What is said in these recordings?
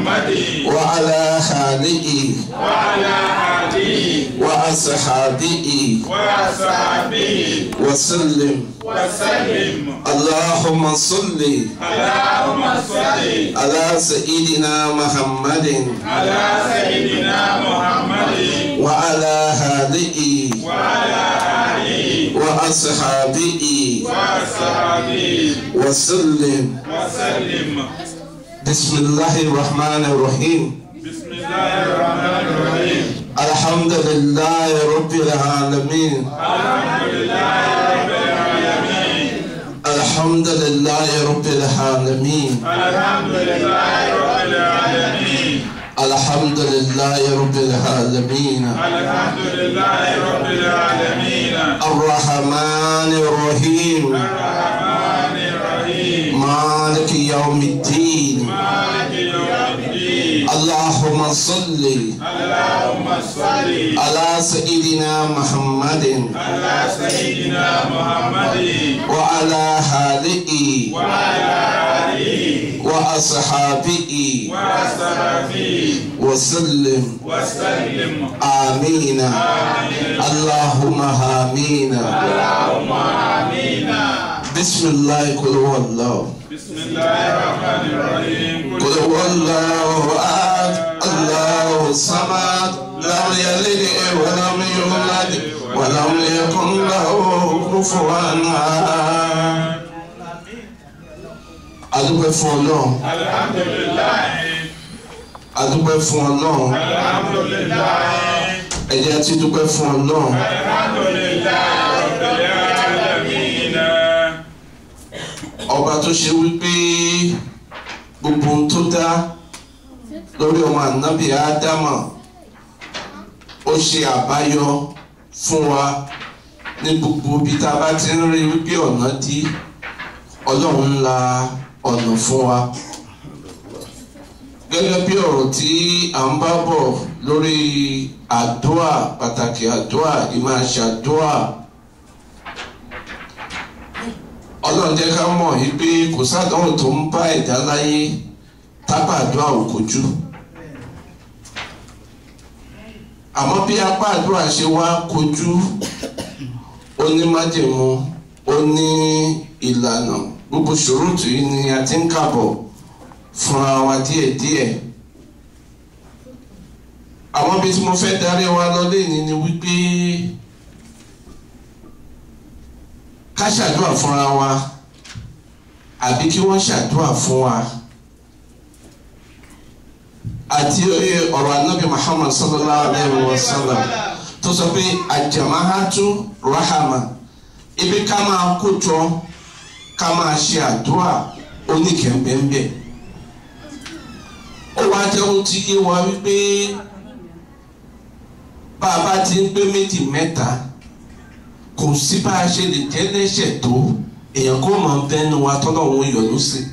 محمد وعلى آله وعلى آله وأصحابه وصحبه وسلم وسلم اللهم صل اللهم صل على سيدنا محمد على سيدنا محمد وعلى آله وعلى آله وأصحابه وصحبه وسلم وسلم بسم الله الرحمن الرحيم بسم الله الرحمن الرحيم الحمد لله رب العالمين الحمد لله رب العالمين الحمد لله رب العالمين الحمد لله رب العالمين الحمد لله رب العالمين الحمد لله رب العالمين الرحمن الرحيم الرحمن الرحيم مالك يوم الدين مالك يوم الدين اللهم صل اللهم صل على سيدنا محمد على سيدنا محمد وعلى آله وعلى آله وأصحابه وصحبه وسلم وسلم آمين اللهم آمين اللهم آمين بسم الله قل هو الله بسم الله الرحمن الرحيم قل هو الله أحد الله الصمد لم يلد ولم يولد ولم يكن له كفوا أحد adúpẹ́ fún ọlọ́run alhamdulilayi adúpẹ́ fún ọlọ́run alhamdulilayi ẹ jẹ́ tí dúpẹ́ fún ọlọ́run alhamdulilayi rabbil alamin ọba tó ṣe wípé gbogbo ohun tó dá lórí ọmọ ànábì ádámà ó ṣe àbáyọ fún wa ní gbogbo ibi tá a bá ti ń rí wípé ọ̀nà dí ọlọ́run ńlá ọ̀nà fún wa gẹ́gẹ́ bí ọ̀rọ̀ tí à ń bá bọ̀ lórí àdúà pàtàkì àdúà ìmáṣàdúà ọlọ́run jẹ́ ká mọ̀ yìí pé kò sádánwò tó ń bá ẹ̀dá láyé tábà àdúrà ò kojú àmọ́ bí apá àdúrà ṣe wá kojú ó ní májèmú ó ní ìlànà gbogbo ṣòrótù yìí ni a ti ń kàbọ̀ fúnra wa díẹ̀díẹ̀ àwọn ibi tí mo fẹ́ darí wa lọ lẹ́yìn ni wípé ká ṣàdúrà fúnra wa àbí kí wọ́n ṣàdúrà fún wa àti ọ̀rọ̀ anábì muhammad sallallahu alayhi wa sallam tó sọ pé àjàmáhátú rahama ibi ká máa kó jọ ká máa ṣe àdúrà oníkẹ̀mbẹ̀mbẹ̀ ó wá jẹ́ ohun tí yé wa wípé bá a bá ti ń gbé méjì mẹ́ta kò sí bá a ṣe lè jẹ́ lẹ́sẹ̀ tó èèyàn kó mọ̀ bẹ́nu wa tọ́lọ̀ òun yọ̀lú sí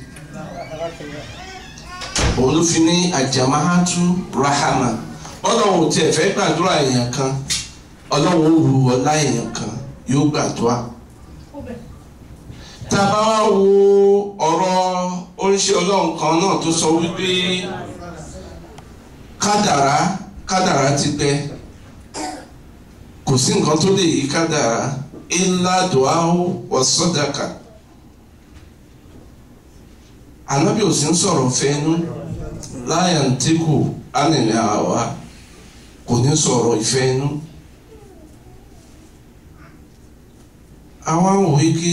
òun ló fi ní àjàmáhátú rahama ọlọ́run tiẹ̀ fẹ́ gbàdúrà èèyàn kan ọlọ́run ó wu ọlá èèyàn kan yóò gbàdúrà tá a bá wá wo ọ̀rọ̀ oríṣi ọlọ́run kan náà tó sọ wípé kádàrá kádàrá ti gbẹ kò sí nǹkan tó lè yí kádàrá ilá dùáhù wà sọdàkà ànábì ò sí ń sọ̀rọ̀ fẹ́nu láyà ń tẹ́kù ánìlẹ̀ àwa kò ní sọ̀rọ̀ ìfẹ́nu àwọn òwe ké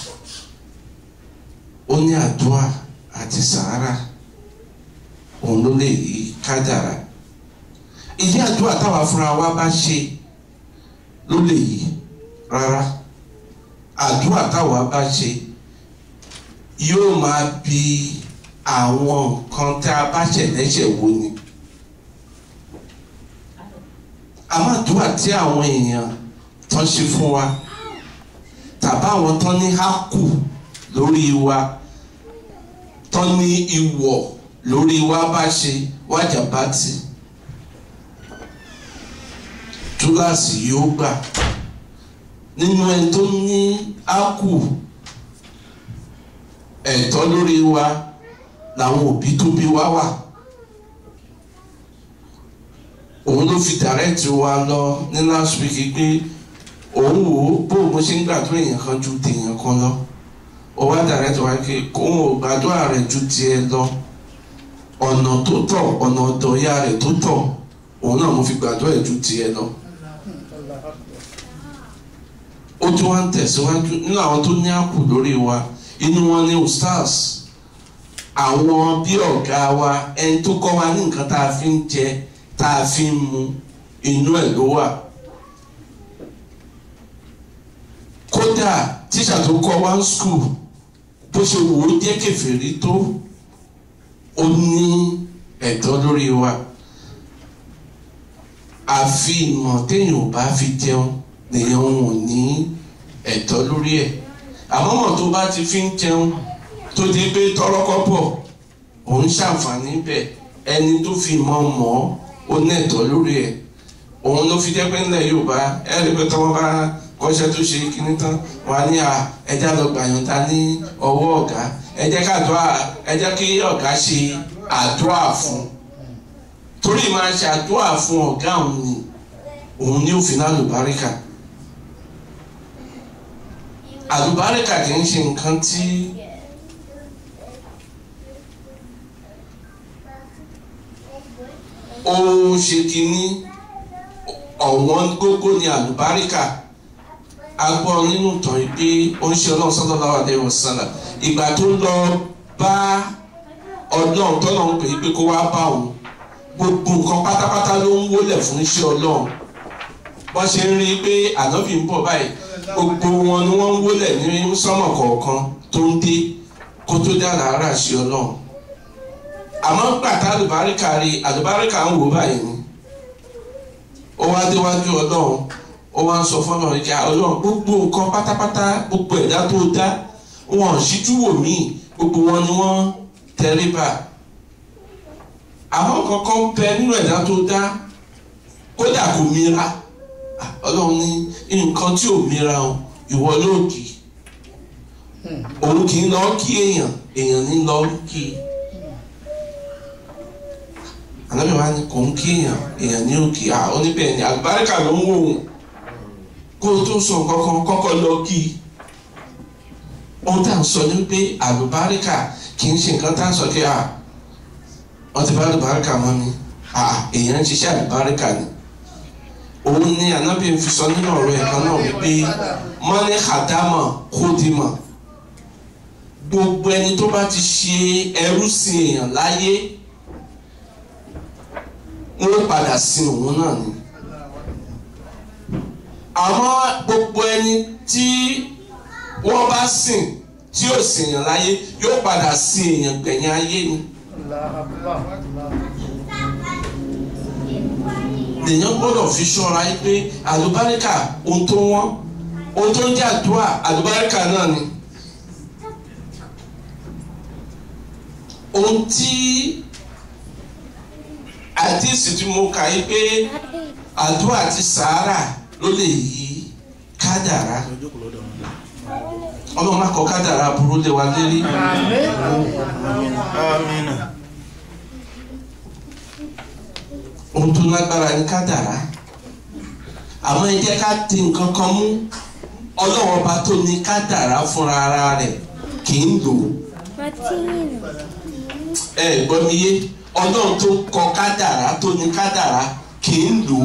ó ní àdúrà àti sàárà òun ló lè yí kádàrá ìdí àdúrà táwa fúnra wa bá ṣe ló lè yí rárá àdúrà táwa bá ṣe yóò máa bi àwọn nǹkan tá a bá ṣẹ̀lẹ́ṣẹ̀ wo ni àmọ́ àdúrà tí àwọn èèyàn tán ṣe fún wa tàbá àwọn tán ní hákù lórí wa tán ní ìwọ̀ lórí wa bá ṣe wájà bá ti túláàsì yóò gbà nínú ẹni tó ní ákù ẹ̀tọ́ lórí wa làwọn òbí tó bí wa wà òun ló fi direct wa lọ ní last week pé òun wò ó bó mo ṣe ń gbàdúrà èèyàn kan ju tèèyàn kan lọ ó wá direct wa pé òun ò gbàdúrà rẹ̀ ju tiẹ̀ lọ ọ̀nà tó tọ̀ ọ̀nà ọ̀dọ̀ ìyá rẹ̀ tó tọ̀ òun náà mo fi gbàdúrà ẹ̀ ju tiẹ̀ lọ ó tún wá ń tẹ̀síwájú nínú àwọn tó ní àpò lórí wa inú wọn ní ustaz àwọn bí ọ̀gá wa ẹni tó kọ́ wa ní nǹkan tá a fi ń jẹ tá a fi ń mu inú ẹ̀ ló wà kódà tíṣà tó kọ́ wa ń skul bó ṣe wò ó jẹ́ kèfèrí tó ó ní ẹ̀tọ́ lórí wa àfi ìmọ̀ téèyàn ò bá fi jẹun lèèyàn ò ní ẹ̀tọ́ lórí ẹ̀ àmọ́ mọ̀ tó bá ti fi ń jẹun tó di pé tọ́rọ́kọ́bọ̀ òun ṣàǹfààní bẹ̀ ẹni tó fi mọ̀ mọ́ ó ní ẹ̀tọ́ lórí ẹ̀ òun ló fi jẹ́ pé ńlẹ̀ Yorùbá ẹ̀rí pé tọ́wọ́ bá kọ́ṣẹ́ tó ṣe kíní tán wà ní à ẹja lọ gbàyànjá ní ọwọ́ ọ̀gá ẹ jẹ́ ká àdúrà ẹ jẹ́ kí ọ̀gá ṣe àdúrà fún torí máa ṣe àdúrà fún ọ̀gá òun ni òun ní òfin àlùbáríkà àlùbáríkà kì í ṣe nǹkan tí ó ṣe kínní ọ̀wọ́n gógó ni àlùbáríkà a gbọ́ nínú ìtàn yìí pé ó ń ṣe ọlọ́run sallallahu alaihi wasallam ìgbà tó lọ bá ọlọ́run tọ́lọ́run pè é pé kó wá bá òun gbogbo nǹkan pátápátá ló ń wólẹ̀ fún iṣẹ́ ọlọ́run wọ́n ṣe ń rí i pé ànábì ń bọ̀ báyìí gbogbo wọn ni wọ́n ń wólẹ̀ ní sọ́mọ̀ kọ̀ọ̀kan tó ń dé kó tó dá làárà ṣe ọlọ́run àmọ́ gbàtà àlùbáríkà rí àlùbáríkà ń wò báyìí ni ó wá déwájú ọlọ́run ó wá ń sọ fún ọlọ́run kí ọlọ́run gbogbo nǹkan pátápátá gbogbo ẹ̀dá tó dá wọn ṣíjú wò mí gbogbo wọn ni wọ́n tẹríba àwọn kankan bẹ nínú ẹ̀dá tó dá kódà kò mira ọlọ́run ní nǹkan tí ò mira o ìwọ ló kì í òun kì í lọ kí èèyàn èèyàn ní lọ kí i ànábì wa ni kò ń kí èèyàn èèyàn ní òkè à oníbẹ̀ ni àlùbáríkà ló ń wò wọ́n kó o tó sọ nǹkan kan kọ́kọ́ lọ kí i ohun tá à ń sọ ni pé àlùbáríkà kì í ṣe nǹkan tá à ń sọ kí a wọ́n ti bá àlùbáríkà mọ́ mi èèyàn ń ṣiṣẹ́ àlùbáríkà ni òun ni ànábì ń fi sọ nínú ọ̀rọ̀ ẹ̀ kan náà wípé mọ́ni àdámọ̀ kódìmọ̀ gbogbo ẹni tó bá ti ṣe ẹrú sí èèyàn láyé wọ́n padà sin òun náà ni àmọ́ gbogbo ẹni tí wọ́n bá sìn tí yóò sìn èèyàn láyé yóò padà sin èèyàn gbẹ̀yìn ayé ni. lèèyàn gbọ́dọ̀ fi ṣọ́ra yìí pé àlùbáríkà ohun tó wọ́n ohun tó ń jẹ́ àdúrà àlùbáríkà náà ni. ohun tí àdìsí tí mo kà yí pé àdúrà àti sàárà ló lè yí kádàrá ọlọ́run má kọ kádàrá burú lé wa lérí. Amina. ohun tó lágbára ní kádàrá àmọ́ ẹ jẹ́ ká di nǹkan kan mú ọlọ́run ọba tó ní kádàrá fúnra ara rẹ̀ kì í lò ó ẹ gbọ́ mi yé ọlọ́run tó kọ kádàrá tó ní kádàrá kì í lò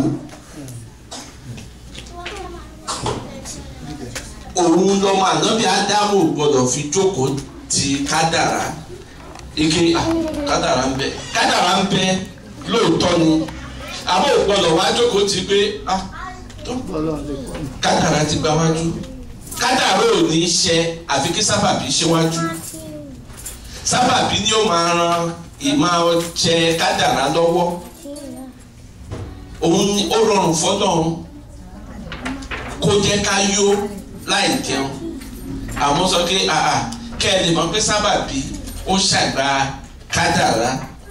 ó òun lọmọ ànábì ádámù gbọ́dọ̀ fi jókòó ti kádàrá ike ah, kádàrá ń bẹ kádàrá ń bẹ lóòótọ́ ni àmọ́ ò gbọ́dọ̀ wá jókòó ti pé ah, tó kádàrá ti gba wájú kádàrá ò ní í ṣe àfi kí sábàbí ṣe wájú sábàbí ni ó máa ran ìmọ̀ jẹ kádàrá lọ́wọ́ òun ni ó rọrùn fọ́lọ́run kó jẹ́ ká yó láì jẹun àwọn sọ pé àà kẹ́ ẹ lè mọ̀ pé sábàbí ó ṣàgbà kádàrá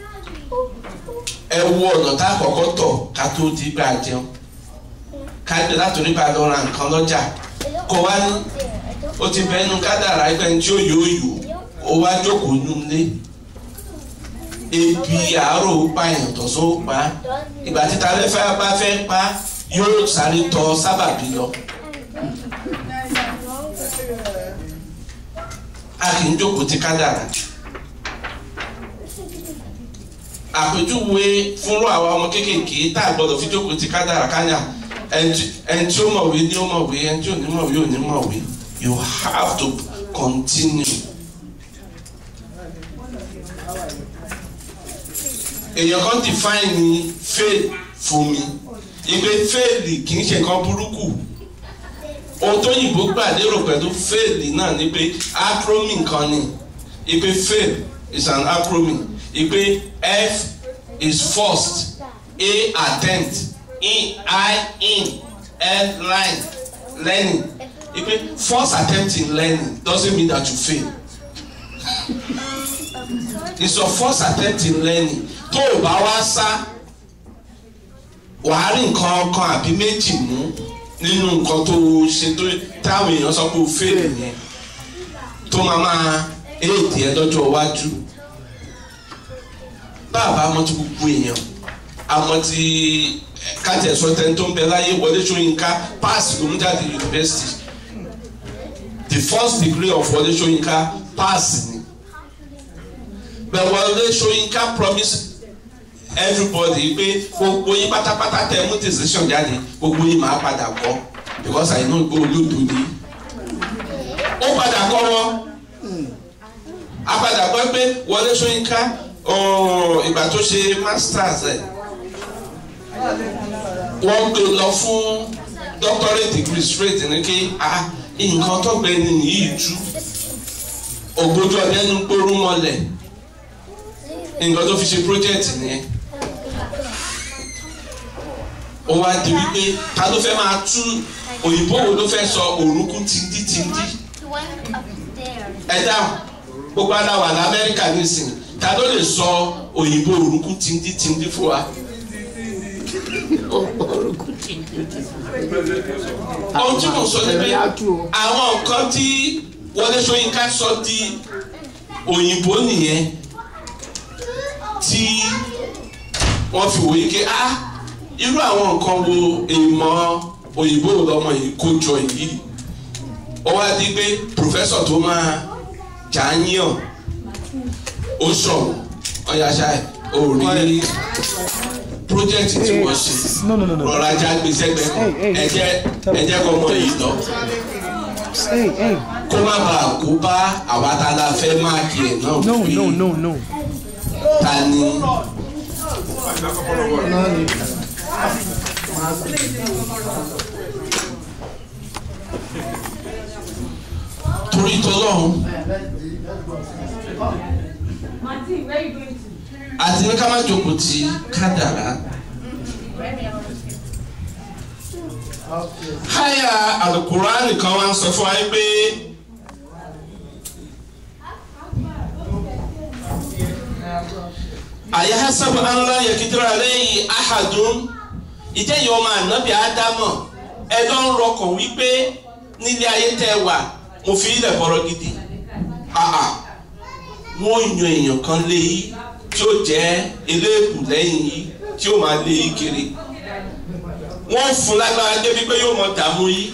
ẹ wo ọ̀nà tá a kọ́kọ́ tọ̀ ká tó di gbà jẹun ká gbé látòrí bá lọ ra nǹkan lọ́jà kó wá ní ó ti bẹ́ẹ̀ nu kádàrá ẹgbẹ́ ní tí ó yóò yò ó wá jókòó nulẹ̀ ebi àárò pààyàn tọ̀sán ó pa á ìgbà títa lẹ́fẹ́ bá fẹ́ pa á yóò sáré tọ sábàbí lọ. a kì í jókòó ti kádàrá àpèjúwe fúnrú àwa ọmọ kéékèèké tá a gbọdọ̀ fi jókòó ti kádàrá kányà ẹni tí ó mọ̀wé ni ó mọ̀wé ẹni tí ò ní mọ̀wé ò ní mọ̀wé you have to continue. èèyàn kan define fail fún mi ìgbé fail kì í ṣe nǹkan burúkú ohun tó yìnbó gbà lérò pẹ̀lú fail náà ni pé acronym kan ni ìgbé fail is an acronym ìgbé f is first a attempt e i in l line learning ìgbé first attempt in learning doesn't mean that you fail it's your first attempt in learning tó o bá wá sá wàá rí nǹkan kan àbí méjì mú nínú nǹkan tó o ṣe tó táwọn èèyàn sọ pé o fèrè yẹn tó máa máa éèdì ẹ lọ́jọ́ iwájú bàbá àmọ́ ti gbogbo èèyàn àmọ́ ti kájẹ sọtẹ tó ń bẹ láyé Wọlé Ṣóyínká pass ló ń jáde yunifásitì the first degree of Wọlé Ṣóyínká pass ni bẹ́ẹ̀ Wọlé Ṣóyínká promise everybody pé gbogbo yín pátápátá tẹ mú decision jáde gbogbo yín máa padà kọ́ because I know pé olódo ni ó padà kọ́ wọn a padà gbọ́ pé Wọlé Ṣóyínká ìgbà tó ṣe masters ẹ̀ wọ́n gbé lọ fún doctorate degree straight ní kí ah nǹkan tó gbẹ ní yìí tú ògbójú ọdẹ ń gbórú mọ́lẹ̀ nǹkan tó fi ṣe project nìyẹn ó wá di wípé ta ló fẹ́ máa tú òyìnbó wo ló fẹ́ sọ òrùkú tìǹdí tìǹdí ẹ dáhùn gbogbo aláwà lamẹ́ríkà nísìnyí ta ló lè sọ òyìnbó òrùkú tìǹdí tìǹdí fún wa. ohun tí mo sọ ni pé àwọn nǹkan tí Wọlé Ṣóyínká sọ di òyìnbó nìyẹn tí wọ́n fi wòye ké ah irú àwọn nǹkan wo èèmọ̀ òyìnbó lọ́mọ yìí kó jọ yìí ó wá di pé pòfẹ́sọ̀ tó máa jà ń yàn ó sọ̀rọ̀ ọ̀yàṣà ò rí project tí wọ́n ṣe No, no, no, no. rọra já gbèsè gbẹ Hey, hey. ẹjẹ ẹjẹ kọ mọ yìí lọ Hey, hey. kó má bàa kó bá àwa tá a la fẹ́ máàkì ẹ̀ náà No, pé no, no, no. ta ni torí tọ́lọ́hún Martin, where are you going to? àti ní ká má jókòó ti kádàrá. háyà alukurani kan wá ń sọ fún wa yìí pé àyàhásábù anlá yẹkìtìrà lẹ́yìn ahadun ìjẹ́yìí ọmọ ànábì ádámọ̀ ẹ lọ ń rọkàn wípé nílé ayé tẹ́ wà mo fi ilẹ̀ bọ̀rọ̀ gidi àà wọ́n yan èèyàn kan lé yìí tí ó jẹ́ eléèbù lẹ́yìn yìí tí ó máa lé yìí kiri wọ́n fún lágbára débi pé yóò mọ dààmú yìí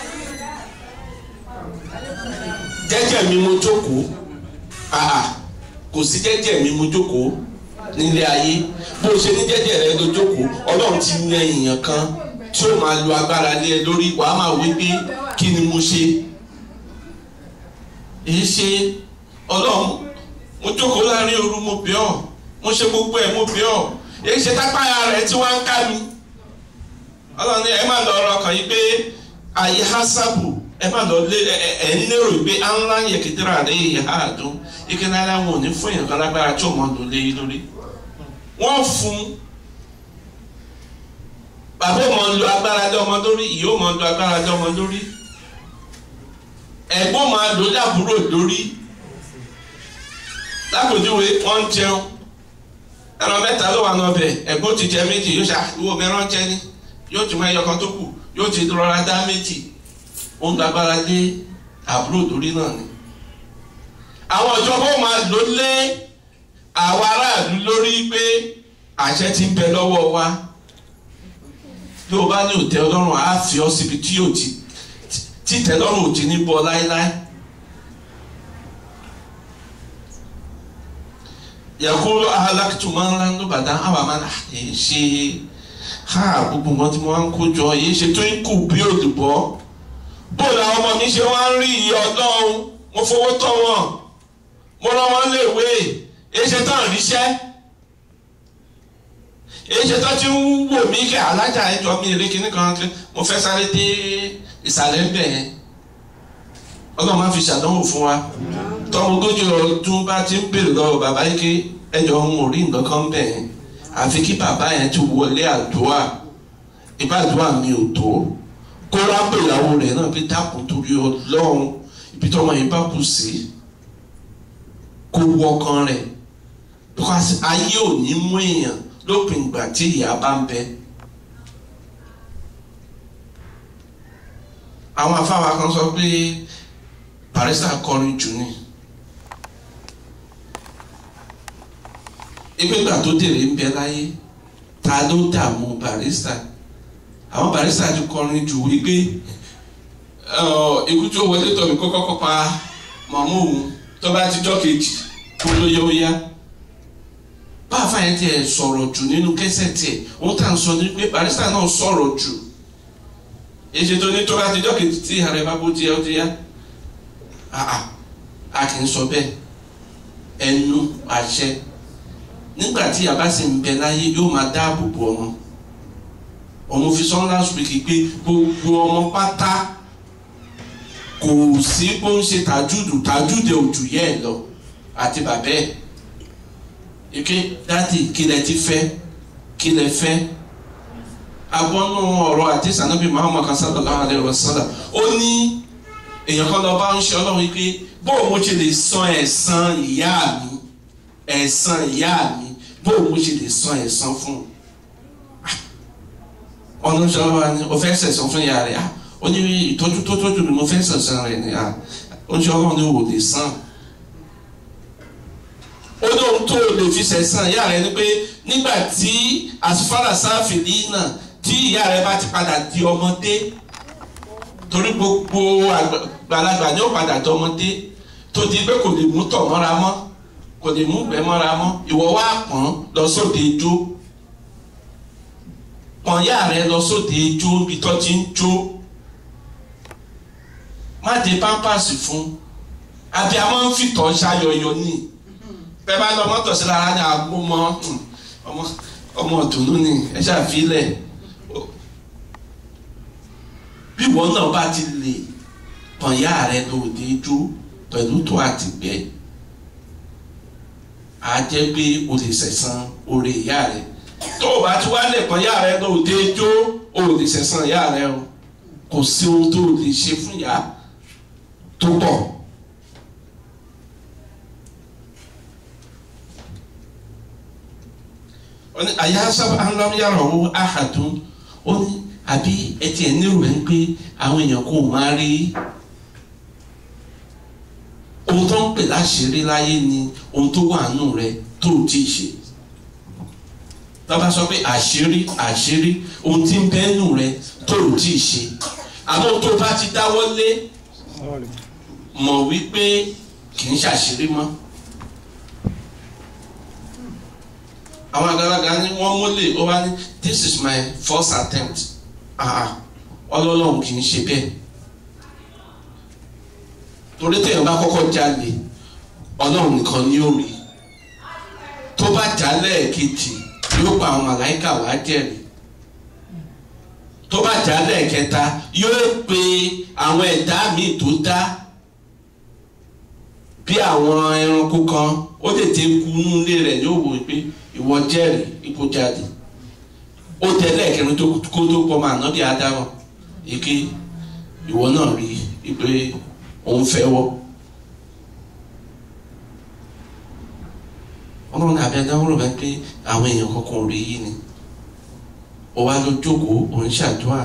jẹ́jẹ́ mi mo jókòó àà kò sí jẹ́jẹ́ mi mo jókòó nílé ayé bó o ṣe ní jẹ́jẹ́ rẹ ló jókòó ọlọ́run ti yan èèyàn kan tí ó máa lo agbára lé ẹ lórí wàá máa wí pé kí ni mo ṣe èyí ṣe ọlọ́run mo jókòó láàrin òru mo bẹ̀ ọ́ mo ṣe gbogbo ẹ̀ mo bẹ̀ ọ́ èyí ṣe tápáyà rẹ̀ tí wọ́n ń ká mi ọlọ́run ní ẹ má lọ ọ̀rọ̀ kan yìí pé àyè hasabu ẹ má lọ lé ẹ ẹ ń lérò pé anlá yẹ kìtìrà rẹ yẹ ha dùn ike náírà wọn ò ní fún èèyàn kan lágbára tí ò mọ lò lé yìí lórí wọ́n fún bàbá ò mọ lo agbára lé ọmọ lórí ìyá ò mọ lo agbára lé ọmọ lórí ẹ̀gbọ́n máa lò lábúrò lórí lápòjúwe wọ́n ń jẹun ẹran mẹ́ta ló wà lọ́bẹ̀ ẹ̀gbọ́n ti jẹ méjì yóò ṣe àìwò mẹ́rán jẹ ní yóò tún mọ ẹyọ kan tó kù yóò ti rọra dá méjì ó ń gbàgbára lé àbúrò lórí náà ni. àwọn ìjọba ó máa lò lé àwa aráàlú lórí pé àṣẹ ti ń bẹ lọ́wọ́ wa bí o bá ní òtẹ́ ọlọ́run á fi ọ́ síbi tí yóò ti títẹ́ lọ́rùn ò ti ní bọ́ láéláé. yakulu ahalakituma ńlá ló bàdá àwọn àmàlà èyí ṣe ha gbogbo nǹkan tí mo máa ń kó jọ èyí ṣe tó ń kù bí òdùbọ́ bó làwọn ọmọ mi ṣe wá ń rí iye ọlọ́run mo fowó tọ́ wọn mo rán wọn léèwé èyí ṣe tán ríṣẹ́ èyí ṣe tán ti ń wò mí kẹ́ alájà ẹjọ́ mi rí kíní kan kí mo fẹ́ sáré dé ìsàlẹ̀ ń bẹ̀ yẹn ọlọ́run máa fi ṣàdánwò fún wa tọ́mọ ogójì ọdún bá ti ń bèrè lọ́wọ́ bàbá yìí ké ẹjọ́ òun ò rí nǹkan kan bẹ̀ yẹn àfi kí bàbá yẹn ti wọlé àdúrà ìbádùá mi ò tó kó rábò ìyàwó rẹ̀ náà pé dákun torí ọlọ́run ibi tọ́mọ yìí bá kù sí kó wọkàn rẹ̀ because ayé ò ní mú èèyàn lópin ìgbà tí ìyá bá ń bẹ. àwọn afáwa kan sọ pé barista kọrin jù ni ìgbégbà tó dèrè ń bẹ láyé ta ló dààmú barista àwọn barista ti kọrin jù wípé ikú tó wọlé tọ̀ mí kó kọ́kọ́ pa màmú òun tó bá ti jọ́ kejì kó ló yẹ ó yá báfa yẹn tiẹ̀ sọ̀rọ̀ jù nínú kẹsẹ̀ tiẹ̀ òun tà ń sọ ní pé barista náà sọ̀rọ̀ jù èsì tó ní tó bá ti jọ́ kejì tí ààrẹ bá bó tiẹ̀ ó ti yá a kì í sọ bẹ́ẹ̀ ẹnu àṣẹ nígbà tí a bá sì ń bẹ láyé yóò máa dáàbò bo ọmọ ọmọ fi sọ last week pé gbogbo ọmọ pátá kò sí bó ń ṣe tàjúdù tàjúdù òjò yẹ ẹ lọ àti bàbá ẹ ike dáàdì kí lẹ ti fẹ́ kí lẹ fẹ́ agbọ́nú ọ̀rọ̀ àti sànàbí Muhammad sallallahu alaihi wasallam ó ní èèyàn kan lọ bá ń ṣe ọlọ́run pé bóun mo ṣe lè san ẹ̀san ìyá mi ẹ̀san ìyá mi bóun mo ṣe lè san ẹ̀san fún un ọ̀nà ìṣòro wa ni o fẹ́ sẹ̀san fún ìyá rẹ̀ ó ní ìtọ́jú tó tọ́jú mi mo fẹ́ sẹ̀san rẹ̀ ni ó ní ọlọ́run ni wò lè san ó ní ohun tó lè fi sẹ̀san ìyá rẹ̀ ni pé nígbà tí asufara sáfìlì náà tí ìyá rẹ̀ bá ti padà di ọmọdé torí gbogbo àgbàlagbà ni ó padà di ọmọdé tó di pé kò lè mú tọ̀ mọ́ra mọ́ kò lè mú gbẹ́ mọ́ra mọ́ ìwọ wá pọ́n lọ sóde ijó pọ́n yá rẹ lọ sóde ijó ibi tó ti ń jó má de pampasì fún àbí a máa ń fìtọ̀ ṣayọyọ ní bẹ́ẹ̀ bá lọ mọ́tò sí lára ní àgbo mọ́ ọmọ ọmọ ọ̀dùnnú ni ẹ ṣàfilẹ̀ bí ìwọ náà bá ti lè pọ́n yá rẹ lóde ijó pẹ̀lú tó àtìgbẹ́ a jẹ́ pé o lè sẹ̀san oore ìyá rẹ tó o bá tún wá lè pọ́n ìyá rẹ lóde jó o lè sẹ̀san ìyá rẹ o kò sí ohun tó o lè ṣe fún ìyá tó pọ̀. àyà sábà ńlọrọyàrá owó àhàdùn ó ní àbí ẹtì ẹ̀ nírò ẹ̀ ń pé àwọn èèyàn kò máa rí ohun tó ń pè láṣìírí láyé ni ohun tó wà nù rẹ tó o ti ṣe tọ́ba sọ pé àṣírí àṣírí ohun tí ń bẹ nù rẹ tó o ti ṣe àmọ́ tó o bá ti dáwọ́ lé mọ̀ wípé kì í ṣàṣírí mọ́ àwọn àgbàlagbà ni wọ́n mọ́lẹ̀ ó wá ní this is my first attempt ọlọ́lọ́run kì í ṣe bẹ́ẹ̀ torí téèyàn bá kọ́kọ́ jalè ọlọ́run nìkan ni ó rí tó bá jalè kejì yóò pa àwọn màláìkà wá jẹ́rìí tó bá jalè kẹta yóò pe àwọn ẹ̀dá míì tó dá bí àwọn ẹranko kan ó tètè kú nílé rẹ̀ yóò wò pé ìwọ jẹ́rìí ipò jáde ó tẹ̀lé ẹ̀kẹrin tó kó tó pọ̀ máa ná bí adámọ̀ èké ìwọ náà rí i pé òun fẹ́ wọ́. ọlọ́run àbí adáwọ̀rọ̀ bá pé àwọn èèyàn kankan ò rí yìí ni ó wá lọ jókòó òun ṣàdúrà.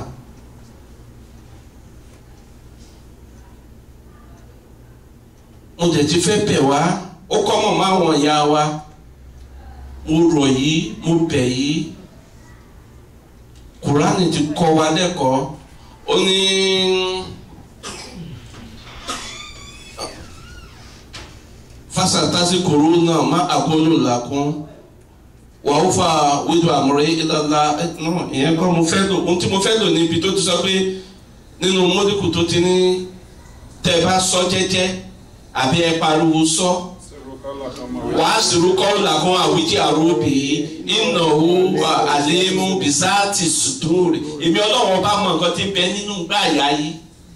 mo dẹ̀ ti fẹ́ bẹ̀ wá ó kọ́ mọ̀ máa wọ̀n ya wa mo rọ̀ yìí mo bẹ̀ yìí kùránì ti kọ́ wa lẹ́kọ̀ọ́ ó ní fasatasi korona má àkóló làkún wàá fa wíjọ àmúrẹ́ ìlàlá ìyẹn kọ́ mo fẹ́ lò ohun tí mo fẹ́ lò níbi tó ti sọ pé nínú mọ́díkù tó ti ní tẹ́ ẹ bá sọ jẹ́jẹ́ àbí ẹ pariwo sọ wàá sèrúkọ́ làkún àwíjì àròbì ìnáwó àlémú bisáàtì sùdúrì èmi ọlọ́wọ́ bá mọ nǹkan tí ń bẹ nínú gbàyà yìí.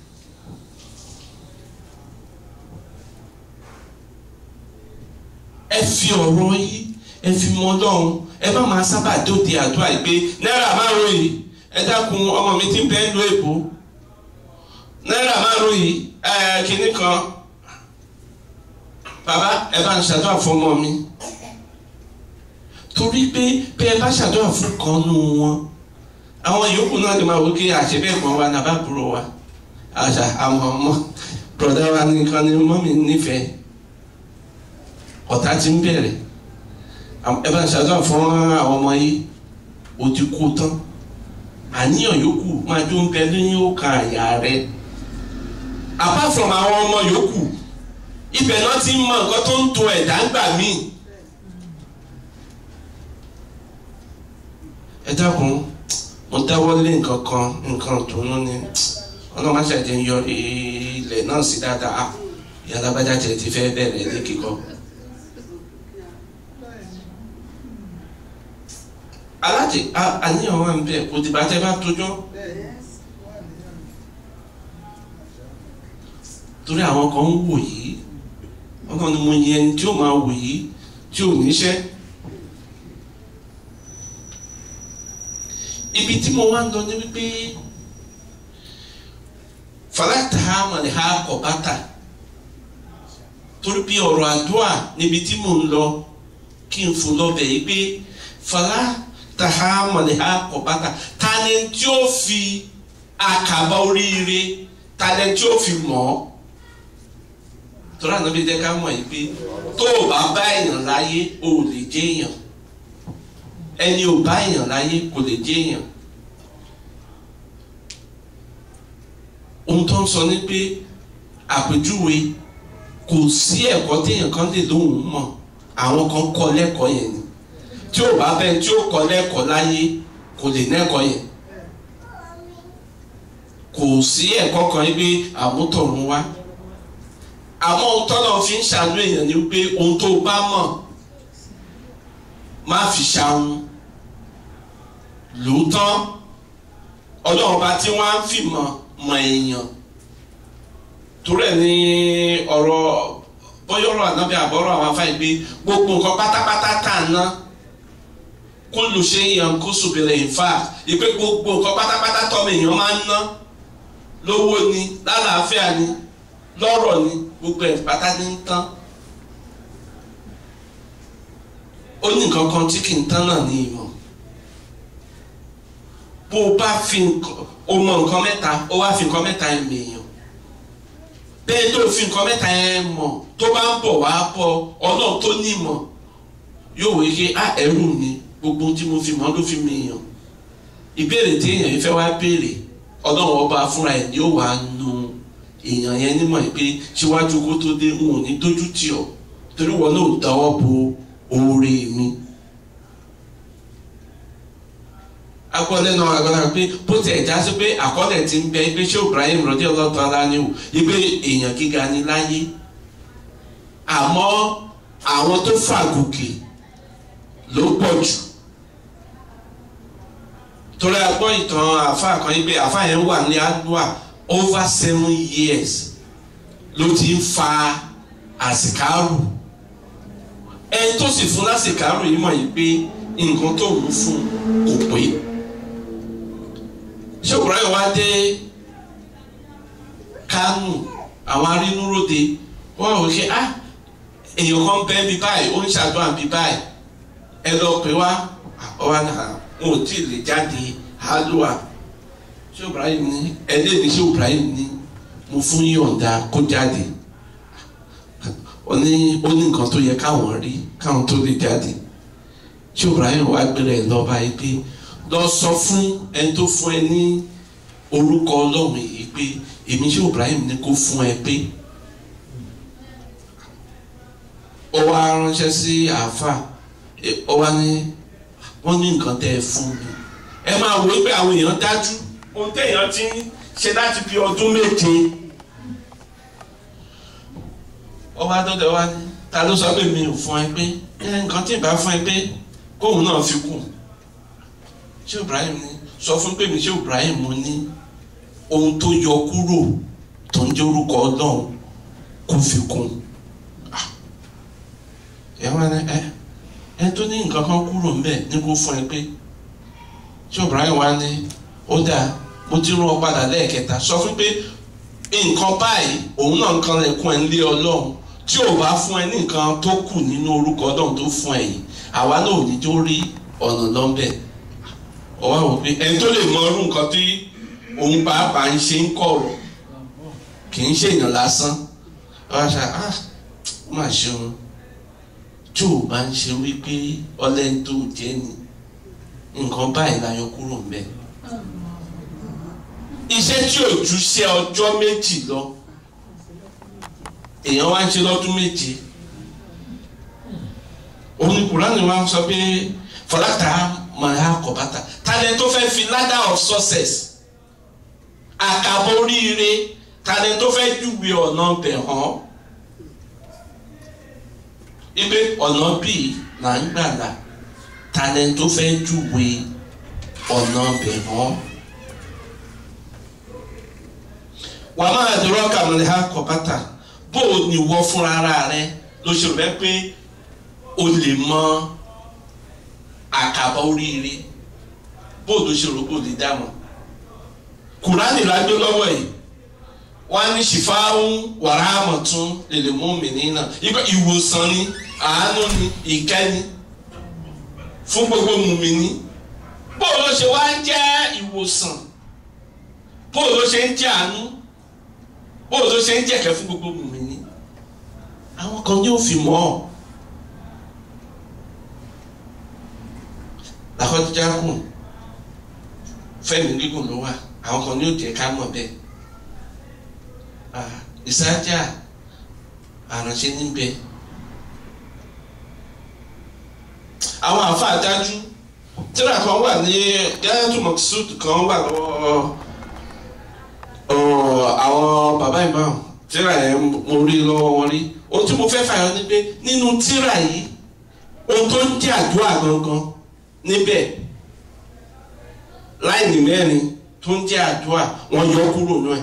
ẹ fi ọ̀rọ̀ yìí ẹ fi mọ Ọlọ́run ẹ má máa sábà dóde àdúrà yìí pé náírà márùn yìí ẹ dákun ọmọ mi ti ń bẹ́ẹ̀ lu èbó náírà márùn yìí ẹ kínní kan bàbá ẹ bá ń ṣàdúrà fún ọmọ mi torí pé bí ẹ bá ṣàdúrà fún kan nù wọn àwọn yòókù náà lè máa wò kí àṣebẹ́ẹ̀gbọ́n wa nàbà búrò wa àṣà àwọn ọmọ bùrọ̀dá wa nìkan ni mọ́mí nífẹ̀ẹ́ ọ̀tá ti ń bẹ̀rẹ̀ ẹ bá ń ṣàdúrà fún àwọn ọmọ yìí o ti kú tán àníyàn yòókù máa jó ń bẹ lẹ́yìn òkà àyà rẹ apart from àwọn ọmọ yòókù ibẹ̀ náà ti ń mọ nǹkan tó ń to ẹ̀dá ńgbà míì ẹ dákun mo dáwọ́ lé nǹkan kan nǹkan dùnú ni ọlọ́run má ṣàjẹ́ ń yọ ilẹ̀ náà sí dáadáa ìyá alábàjá tiẹ̀ ti fẹ́ bẹ̀rẹ̀ ní kíkọ́. alájẹ àníyàn wà ń bẹ kò dìbà tẹ bá tójọ́ torí àwọn kan ń wò yìí wọn kàn ní mo yẹ ẹni tí ó máa wò yìí tí ò níṣẹ́ ibi tí mo wá ń lọ ní wípé fàlàtà mọ̀lẹ́ ha kọ̀ bàtà torí bí ọ̀rọ̀ àdúrà níbi tí mò ń lọ kí n fò lọ bẹ̀ yìí pé fàlàtà tahamaliha kọbata tani tí ó fi àkàbà oríire tani tí ó fi mọ̀ ọ́ tọ́lá nàbí jẹ́ ká mọ̀ yìí pé tó o bá bá èèyàn láyé o ò lè jẹ́ èèyàn ẹni ò bá èèyàn láyé kò lè jẹ́ èèyàn ohun tó ń sọ ni pé àpèjúwe kò sí ẹ̀kọ́ téèyàn kan lè lóhùn mọ̀ àwọn kan kọ́ lẹ́kọ̀ọ́ yẹn ni tí o bá bẹ́ẹ̀ tí o kọ́ lẹ́kọ̀ọ́ láyé kò lè nẹ́kọ̀ọ́ yẹn kò sí ẹ̀kọ́ kan yìí pé àmútọ̀run wá àmọ́ ohun tọ́lọ̀ fi ń ṣàánú èèyàn ni pé ohun tó bá mọ̀ má fi ṣàwọn lóòótọ́ ọlọ́run bá tí wọ́n á fi mọ̀ mọ̀ èèyàn torí ẹ̀ ní ọ̀rọ̀ bọ́yọ̀rọ̀ ànábì àbọ̀rọ̀ àwọn afáì pé gbogbo nǹkan pátápátá tà ná kúlù ṣe yàn kó sùbìrì ìfà ìpè gbogbo nǹkan pátápátá tọ́mọ èèyàn máa ń ná lówó ni lálàáfíà ni lọ́rọ̀ ni gbogbo ẹ̀ pátá ní ń tán ó ní nǹkan kan tí kì í tán náà ní ìmọ̀ bó o bá fi o mọ nǹkan mẹ́ta o wá fi nǹkan mẹ́ta ẹ̀ mèèyàn bẹ́ẹ̀ tó fi nǹkan mẹ́ta ẹ̀ mọ̀ tó bá ń bọ̀ wá bọ̀ ọlọ́run tó ní ìmọ̀ yóò wí pé á ẹrú ni gbogbo tí mo fi mọ̀ ló fi mèèyàn ìbéèrè tí èèyàn yìí fẹ́ wá béèrè ọlọ́run ọba fúnra ẹ̀ ni ó wàá nu èèyàn yẹn nímọ̀ pé síwájú kó tó dé n ò ní dójú tì ọ́ torí wọn náà dáwọ́ bo oore mi. agbọ́dẹ náà agbọ́dẹ pé bó ti ẹ̀ já sí pé àkọọ́lẹ̀ ti ń bẹ pé ṣé Ibrahim rọ́dí ọlọ́tọ̀ aláníwò ipe èèyàn gíga ní láyé àmọ́ àwọn tó fàgùkì ló pọ̀ jù torí a gbọ́ ìtàn àfa kan yìí pé àfa yẹn wà ní adua over seven years ló ti ń fa àsìkárù ẹni tó sì fún lásìkárù yìí mọ̀ yìí pé nǹkan tó ń fún kò pé ṣé Ibrahim wá dé Kánò àwọn arínúróde wọ́n rò ṣe ah èèyàn kan bẹ́ẹ̀ bí báyìí ó ń ṣàdúrà bí báyìí ẹ lọ pé wá ọwọ́ náà wọn ò tí ì lè jáde hálùwà ṣé Ibrahim ní ẹlẹ́ni ṣé Ibrahim ní mo fún yọ̀ǹda kó jáde ó ní ó ní nǹkan tó yẹ káwọn rí káwọn tó lè jáde ṣé Ibrahim wá gbélé ẹ lọ́ba yìí pé lọ sọ fún ẹni tó fún ẹ ní orúkọ ọlọ́run yìí pé èmi ṣé Ibrahim ní kó fún ẹ pé ó wá ránṣẹ́ sí àáfà ó wá ní wọ́n ní nǹkan tẹ́ ẹ fún mi ẹ máa wò ó pé àwọn èèyàn dájú ohun téèyàn ti ń ṣe láti fi ọdún méje ó wá dọ́dọ̀ wá ní ta ló sọ pé mi ò fún ẹ pé ẹ nǹkan tí ì bá fún ẹ pé kóun náà fi kù ṣé Ibrahim ní sọ fún pé mi ṣé Ibrahim mo ní ohun tó yọ kúrò tó ń jẹ́ orúkọ Ọlọ́run kó fi kún ẹ wá ní ẹ ẹ tó ní nǹkan kan kúrò ńbẹ ní kó fún ẹ pé ṣé Ibrahim wá ní ó dáa mo ti rún ọ padà lẹ́ẹ̀kẹta sọ fún pé nǹkan báyìí òun náà nǹkan lẹ̀kún ẹ̀ ń lé Ọlọ́run tí ò bá fún ẹ ní nǹkan tó kù nínú orúkọ Ọlọ́run tó fún ẹ yìí àwa náà ò ní jó rí ọ̀nà lọ́nbẹ̀ ọwọ́ àwọn pé ẹni tó lè mọ irú nǹkan tí òun pàápàá ń ṣe ń kọ̀rọ̀ kì í ṣèyàn lásán wọ́n á ṣe ah ó mà ṣeun tí ò bá ń ṣe wípé ọlẹ́ni tó jẹ́ ni nǹkan báyìí la yọ kúrò ńbẹ̀ iṣẹ́ tí ò ju ṣe ọjọ́ méjì lọ èèyàn wá ń ṣe lọ́dún méje òun kùránì wa sọ pé fọláta máa kọ bàtà talẹ̀ tó fẹ́ fi ladder of success àkàbọ̀ oríire talẹ̀ tó fẹ́ júwe ọ̀nà bẹ̀ hàn ipe ọ̀nà bíi là ń gbàlà talẹ̀ tó fẹ́ júwe ọ̀nà bẹ̀ hàn. wàá máa dúró kàmúlẹ̀ ha kọ bàtà bó o ní wọ́ fúnra ara rẹ ló ṣe rẹ pé o lè mọ àkàbọ̀ oríire bó o ló ṣe rò pé o lè dá mọ̀ kùránì la gbé lọ́wọ́ yìí wọ́n á ní ṣìfáhùn wàràmọ̀tún lèlè mú mi nínà ibà ìwòsàn ni àánú ni ìkẹ́ni fún gbogbo mùmíní bó o ló ṣe wá ń jẹ́ ìwòsàn bó o ló ṣe ń jẹ́ àánú bó o ló ṣe ń jẹ̀kẹ́ fún gbogbo mùmíní àwọn kan yóò fi mọ́ ọ. làkọ́jíjà kù fẹ́mi gígùn ló wà àwọn kan yóò jẹ́ ká mọ̀ bẹ́ẹ̀ ìsájà àránṣẹ́ níbẹ̀ àwọn àáfàá dájú tíra kan wà ní gáyàtú mọ̀kísùd kan wà lọ́wọ́ àwọn bàbá ìmáà tíra yẹn mo rí lọ́wọ́ wọn rí ohun tí mo fẹ́ fàyọ ni pé nínú tíra yìí ohun tó ń jẹ́ àdúrà gangan níbẹ̀ láìní mẹ́rin tó ń jẹ́ àdúrà wọ́n yọ kúrò náà ẹ̀.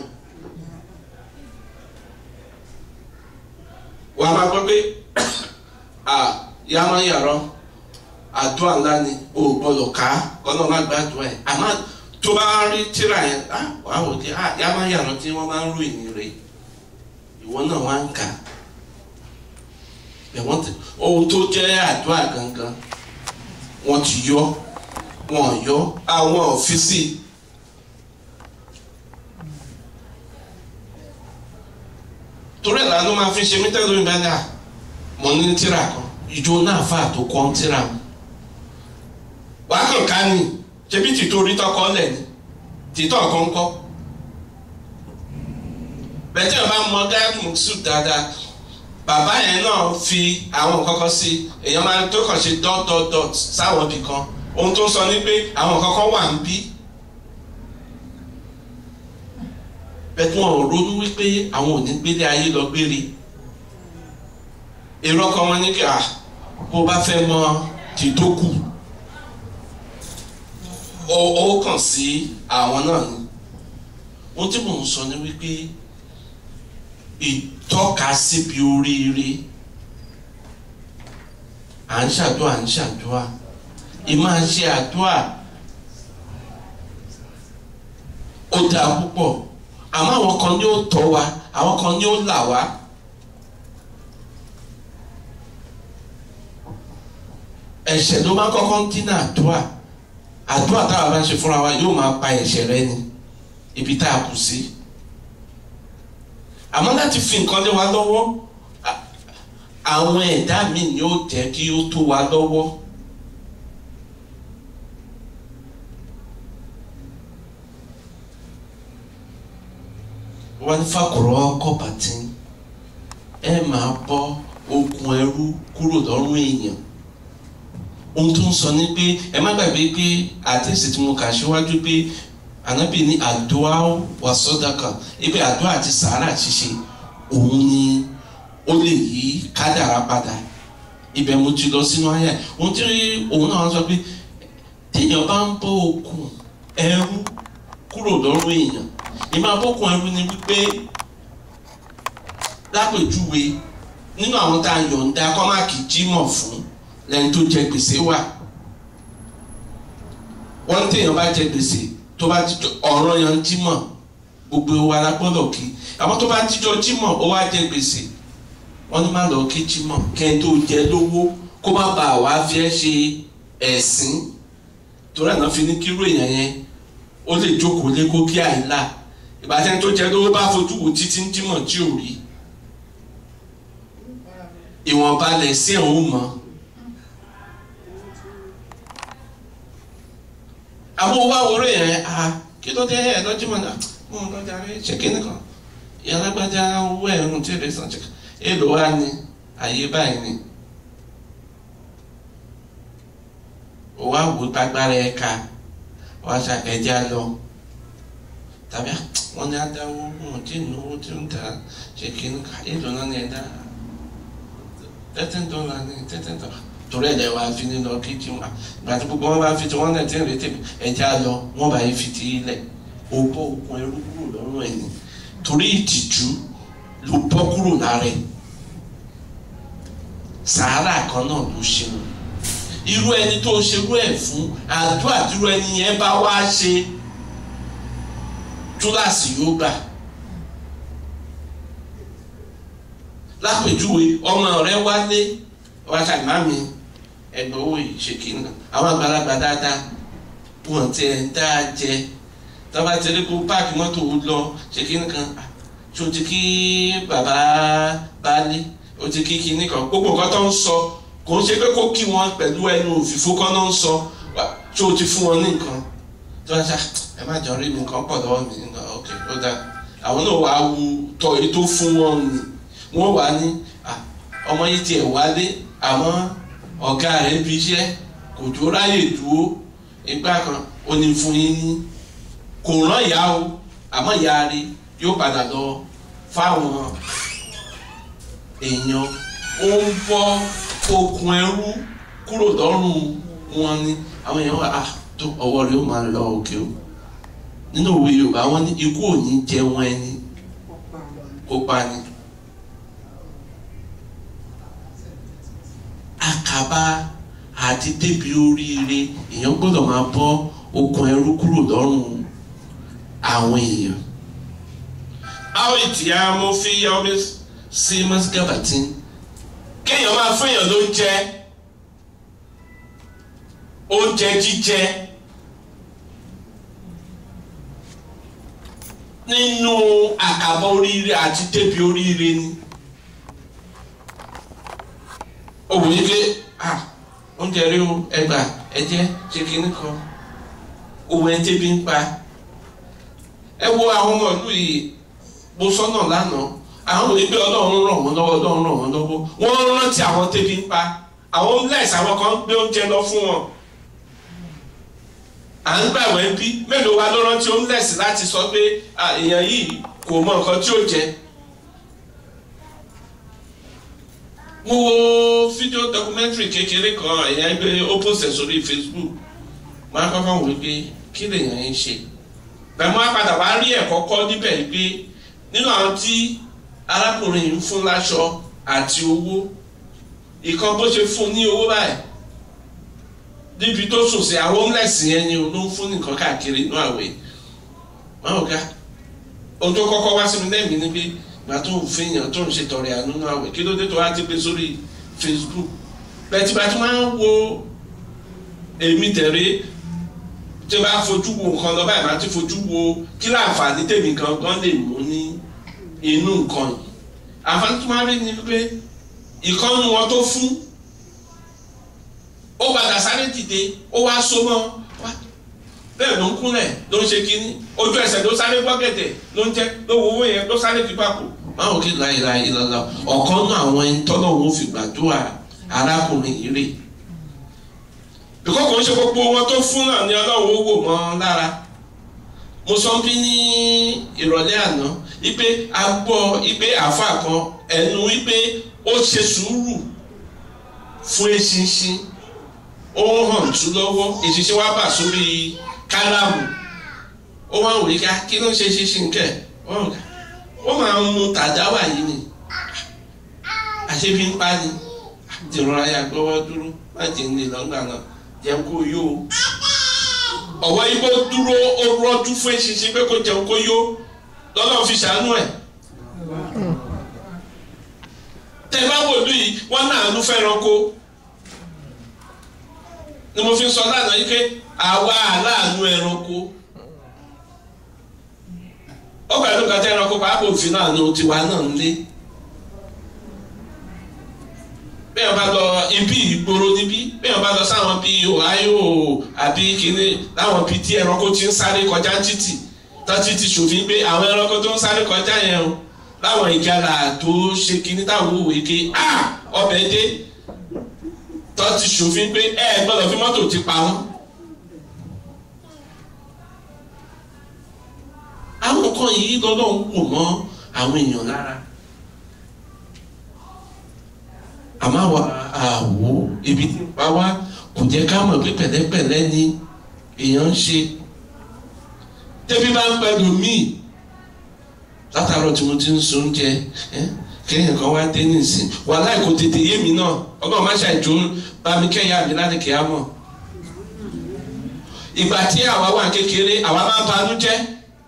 wàá máa gbọ́ pé yá máa yàrá àdúrà ńlá ni o ò gbọ́dọ̀ ká ọ̀nà má gbàdúrà ẹ̀ àmọ́ tó bá rí tíra yẹn wàá wò di yá máa yàrá tí wọ́n máa ń rò ìní rẹ̀ ìwọ náà wá ń kà ẹ̀wọ̀n tẹ ohun tó jẹ́ àdúrà gangan wọ́n ti yọ wọ́n yọ àwọn ọ̀fíìsì torí ẹ̀ lánàá máa fi ṣe mí tẹ́lẹ̀ lóyún bẹ́ẹ̀ mọ̀ ní tíra kan ìjọ náà fà tó kọ́ tíra mu wàá kàn ká ní ṣebí tìtò orí tọkọ lẹ̀ ní tìtọ̀ kan kọ́ bẹ́ẹ̀ tí wọ́n bá mọ gáàmù sùn dáadáa bàbá yẹn náà fi àwọn kankan sí èèyàn máa tó kàn ṣe dot dot dot sáwọn ibì kan ohun tó ń sọ ni pé àwọn kankan wà ń bí bẹ́ẹ̀ tí wọ́n ronú wípé àwọn ò ní gbélé ayé lọ gbére èrò ọkàn wọn ní kí à bó bá fẹ́ mọ tí tó kù ó kàn sí àwọn náà ni ohun tí mò ń sọ ni wípé ìtọ́ka síbi oríire à ń ṣàdúrà à ń ṣàdúrà ìmáa ṣe àdúrà ó dáa púpọ̀ àmọ́ àwọn kan ní ó tọ́ wa àwọn kan ní ó là wá. ẹ̀ṣẹ̀ ló máa kọ́kọ́ ń dínà àdúrà àdúrà táwa bá ń ṣe fúnra wa yóò máa pa ẹ̀ṣẹ̀ rẹ ni ibi tá a kù sí. àmọ́ láti fi nǹkan lé wa lọ́wọ́ àwọn ẹ̀dá mi ni ó jẹ́ kí ó tó wa lọ́wọ́ wọ́n ní fàkùrọ̀ kọ́pàtì ẹ máa bọ́ okùn ẹrú kúrò lọ́rùn èèyàn ohun tó ń sọ ni pé ẹ má gbàgbé pé àtẹ̀sí tí mo kà síwájú pé ànábì ní àdúrà wà sọ́dọ̀kà ibi àdúrà àti sàárà ṣíṣe òun ni ó lè yí kádàrá padà ibẹ̀ mo ti lọ sínú ayé ohun tí òun náà sọ pé téèyàn bá ń bọ́ okùn ẹrú kúrò lọ́rùn èèyàn ìmọ̀ abọ́kùn ẹrú ni wípé lápèjúwe nínú àwọn tá a yọ̀ǹda kọ́máàkì jímọ̀ fún lẹ́ni tó jẹ gbèsè wà wọ́n ní téèyàn bá jẹ gbèsè tó bá jíjọ ọ̀rọ̀ yan jímọ̀ gbogbo wa la gbọ́dọ̀ kí àwọn tó bá jíjọ jímọ̀ ó wá jẹ gbèsè wọ́n ní má lọ kí jímọ̀ kẹ́ni tó jẹ lówó kó má bàa wá fi ẹ́ ṣe ẹ̀sìn torí àná fi ní kíró èèyàn yẹn ó lè jókòó lé kó kí àìlà ìbátan tó jẹ lówó bá fojú wò títí ń jímọ̀ tí ò rí ìwọ̀nba lẹ̀ sí ẹ̀ ń mọ̀ àwọn owó àwòrán yẹn a kí ló dé ẹ̀ lọ́jọ́ mọ̀ náà mo ń lọ́jà rẹ̀ ṣe kí nìkan ìyálágbájá owó ẹ̀rùn tí èdè sàn jẹ́ka èlò wa ni àyè báyìí ni òwò àwò gbàgbára ẹ̀ ká wọ́n aṣa ẹ̀jẹ̀ lọ tàbí wọ́n ní adáwó wọn tí ìnáwó tí ń ta ṣe kí nìkan èlò náà ní ẹ̀dá thirteen dollar ní thirteen dollar torí ẹ̀dẹ̀ wa fi ní lọ kí tí wọn ìgbà tí gbogbo wọn bá fi tí wọn náà ti ń retí mi ẹja lọ wọn bá yí fi ti ilẹ̀ o bọ́ okun ẹrú kúrò lọ́rùn ẹ̀ ní torí ìtìjú ló bọ́ kúrò lára ẹ̀ sàárà kan náà ló ṣe wọn irú ẹni tó ṣerú ẹ̀ fún àdúrà dúró ẹni yẹn bá wá ṣe túláàsì yóò gbà. lápèjúwe ọmọ rẹ wálé wá ṣàgbá mi ẹgbẹ́ owó yìí ṣe kí n nà àwọn àgbàlagbà dáadáa wọn ti ẹ̀ ń dá a jẹ tọ́ba ti rí kó páàkì mọ́tò lọ ṣe kí n kan ṣé o ti kí bàbá baálé o ti kí kíní kan gbogbo nǹkan tó ń sọ kò ń ṣe pé kó kí wọn pẹ̀lú ẹnu òfìfo kan náà ń sọ ṣé o ti fún wọn ní nǹkan tó bá ṣá ẹ má jọ rí mi nǹkan pọ̀ lọ́wọ́ mi nǹkan ok ó dáa àwọn náà wàá wu tọ́ èyí tó fún wọn ni wọ́n wà ní ọmọ yìí tiẹ̀ wálé àmọ́ ọ̀gá rẹ̀ bí iṣẹ́ kò tó ráyè dúró ìgbà kan ó ní fún yín ní kò rán ìyá o àmọ́ ìyá rẹ̀ yóò padà lọ fáwọn èèyàn ó ń bọ́ okùn ẹrú kúrò lọ́rùn wọn ni àwọn èèyàn wà tó ọwọ́ rẹ̀ ó máa lọ òkè o nínú òwe Yorùbá wọn ní ikú ò ní jẹun ẹni kó pa ni. àkàbà àti débi oríire èèyàn gbọ́dọ̀ máa bọ́ okùn ẹrú kúrò lọ́rùn àwọn èèyàn. àwọn ìtìyà mo fi yọ mi sí mọ́sígábàtì kéèyàn máa fún èèyàn lóúnjẹ oúnjẹ jíjẹ nínú àkàbà oríire àti débi oríire ni. òwò yìí pé ah oúnjẹ rí o ẹgbà ẹjẹ ṣe kínní kan òwò ẹ tẹbi ń pa ẹ wo àwọn ọmọ ìlú yìí mo sọnà lánàá àwọn òní pé ọlọ́run ràn wọ́n lọ́wọ́ ọlọ́run ràn wọ́n lọ́wọ́ wọ́n rántí àwọn tẹbi ń pa àwọn homeless àwọn kan gbé oúnjẹ lọ fún wọn à ń gbàwẹ̀ bí mélòó wa ló rántí homeless láti sọ pé èèyàn yìí kò mọ nǹkan tí ó jẹ. mo wo fídíò documentary kékeré kan èèyàn gbé ó post sórí facebook mo á kọ́kọ́ wò pé kí lèèyàn ń ṣe bẹ́ẹ̀ mo á padà wá rí ẹ̀kọ́ kọ́ níbẹ̀ pé nínú àwọn tí arákùnrin yìí ń fún láṣọ àti owó ìkan bó ṣe fún ní owó báyìí níbi tó sùn sí àwọn homeless yẹn ni ló ń fún nìkan káàkiri inú àwẹ̀ wọn ò ga ohun tó kọ́kọ́ wá sí mi lẹ́mìí ni pé gbà tó ń fihàn tó ń ṣe tọrẹ àánú náà àwẹ̀ kí ló dé tó wá ti gbé sórí Facebook bẹ́ẹ̀ tí bá tún máa ń wo èmi tẹ̀lé tí bá fojú wo nǹkan lọ báyìí máa ti fojú wo kí láǹfààní tèmi gangan lè mú ní inú nǹkan yìí àǹfààní tó máa rí ni pé ìkànnì wọn tó fún ó padà sáré dìde ó wá so mọ́ wá bẹ́ẹ̀ ló ń kúnlẹ̀ ló ń ṣe kínní ojú ẹsẹ̀ ló sáré gbọ́gẹ̀dẹ̀ ló ń jẹ́ ló wo owó yẹn ló sáré fi papò. máa wò kí láyéláyé lọ́la ọ̀kan náà àwọn ẹni tọ́lọ̀ wọn fi gbàdúrà arákùnrin yìí rè. bíkọ́ kò ń ṣe gbogbo wọn tó fún náà ni ọlọ́run ó wò mọ́ lára. mo sọ bí ní ìrọ̀lẹ́ àná ipe a gbọ́ ipe àáfàá kan ẹnu ipe ó ṣe sùúrù fún eṣinṣin ó hàn tú lọ́wọ́ eṣinṣin wá bà sórí kálámù ó wá wòye ká kí ló ń ṣe ṣinṣin kẹ ó máa ń mu tàdáwà yìí ni àṣebi ń pa ni dìrọ̀ra ya gbọ́wọ́ dúró má jẹ́ ní lọ́gbà náà jẹun kó yó o ọ̀wọ́ igbó dúró ó rọ́jú fún eṣinṣin pé kó jẹun kó yó lọ́lọ́ fi ṣàánú ẹ̀ tẹ bá wò lú yìí wọ́n náà ló fẹ́ràn kó ni mo fi sọ lánàá yìí pé àwa aláàánú ẹranko ó pẹ̀lú kàtà ẹranko pàápàá òfin náà ní tiwa náà ń lé bẹ́ẹ̀ bá lọ ibi ìgboro níbí bẹ́ẹ̀ bá lọ sáwọn bíi ohio àbí kínní láwọn bíi tí ẹranko ti ń sáré kọjá títì tọ́tí ti ṣòfin pé àwọn ẹranko tó ń sáré kọjá yẹn o láwọn ìjàlá tó ṣe kínní táwọn òwe ké ah ọbẹ̀ dé tọ́tí ṣòfin pé ẹ gbọ́dọ̀ fi mọ́tò ti pa wọ́n. àwọn nǹkan yìí lọ́dọ̀ ń wò mọ́ àwọn èèyàn lára. àmọ́ àwa àwò ibi tí ń pa wá kò jẹ́ ká mọ̀ pé pẹ̀lẹ́pẹ̀lẹ́ ni èèyàn ń ṣe. tẹ́bí bá ń pẹ̀lú míì látàárọ̀ tí mo ti ń so oúnjẹ kéèyàn kan wá dé nísìn wàhálà kò tètè yé mi náà ọgbọ́n má ṣàìjó bá mi kẹ́yà mi láti kẹ́yà mọ̀. ìgbà tí àwa wà kékeré àwa máa ń banú jẹ́.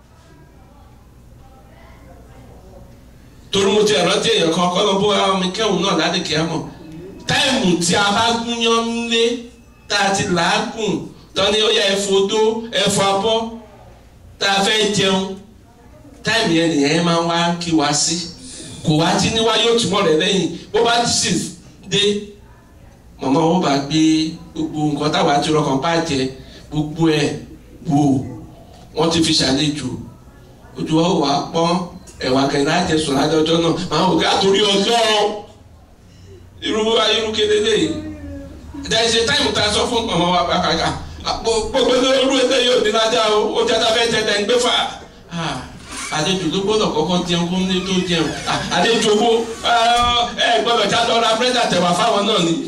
torí mo ti ẹ̀rọ tí èèyàn kan kọ́ lọ bó àwọn mi kẹ́hùn náà láti kẹ́yà mọ̀. táìmù tí a bá gúnyán nílé tá a ti làágùn tán ni ó yẹ ẹ̀fọ́ dó ẹ̀fọ́ abọ́ tá a fẹ́ jẹun táìmù yẹn nìyẹn máa ń wá kí wá sí kò wá tí níwá yóò túmọ̀ rẹ̀ lẹ́yìn bó bá ti sì dé màmá wọn bá gbé gbogbo nǹkan táwa ti rọkàn bá jẹ gbogbo ẹ̀ wò wọ́n ti fi ṣàlejò ojú wa wà pọ́n ẹ̀wà kẹ̀lá jẹ sùn lájọjọ́ náà máa wò ká torí ọjọ́ irú irú kedere yìí there is a time ta sọ fún màmá wa kàkà gbogbo irú ẹgbẹ́ yóò dín lájà o ó jẹ́ tá a fẹ́ jẹ tẹ̀ ń gbé fà àlejò ló gbọ́dọ̀ kọ́kọ́ jẹun kó ní tó jẹun àlejò owó ẹ gbọ́dọ̀ já lọ ra búrẹ́dì àtẹ̀wà fáwọn náà ni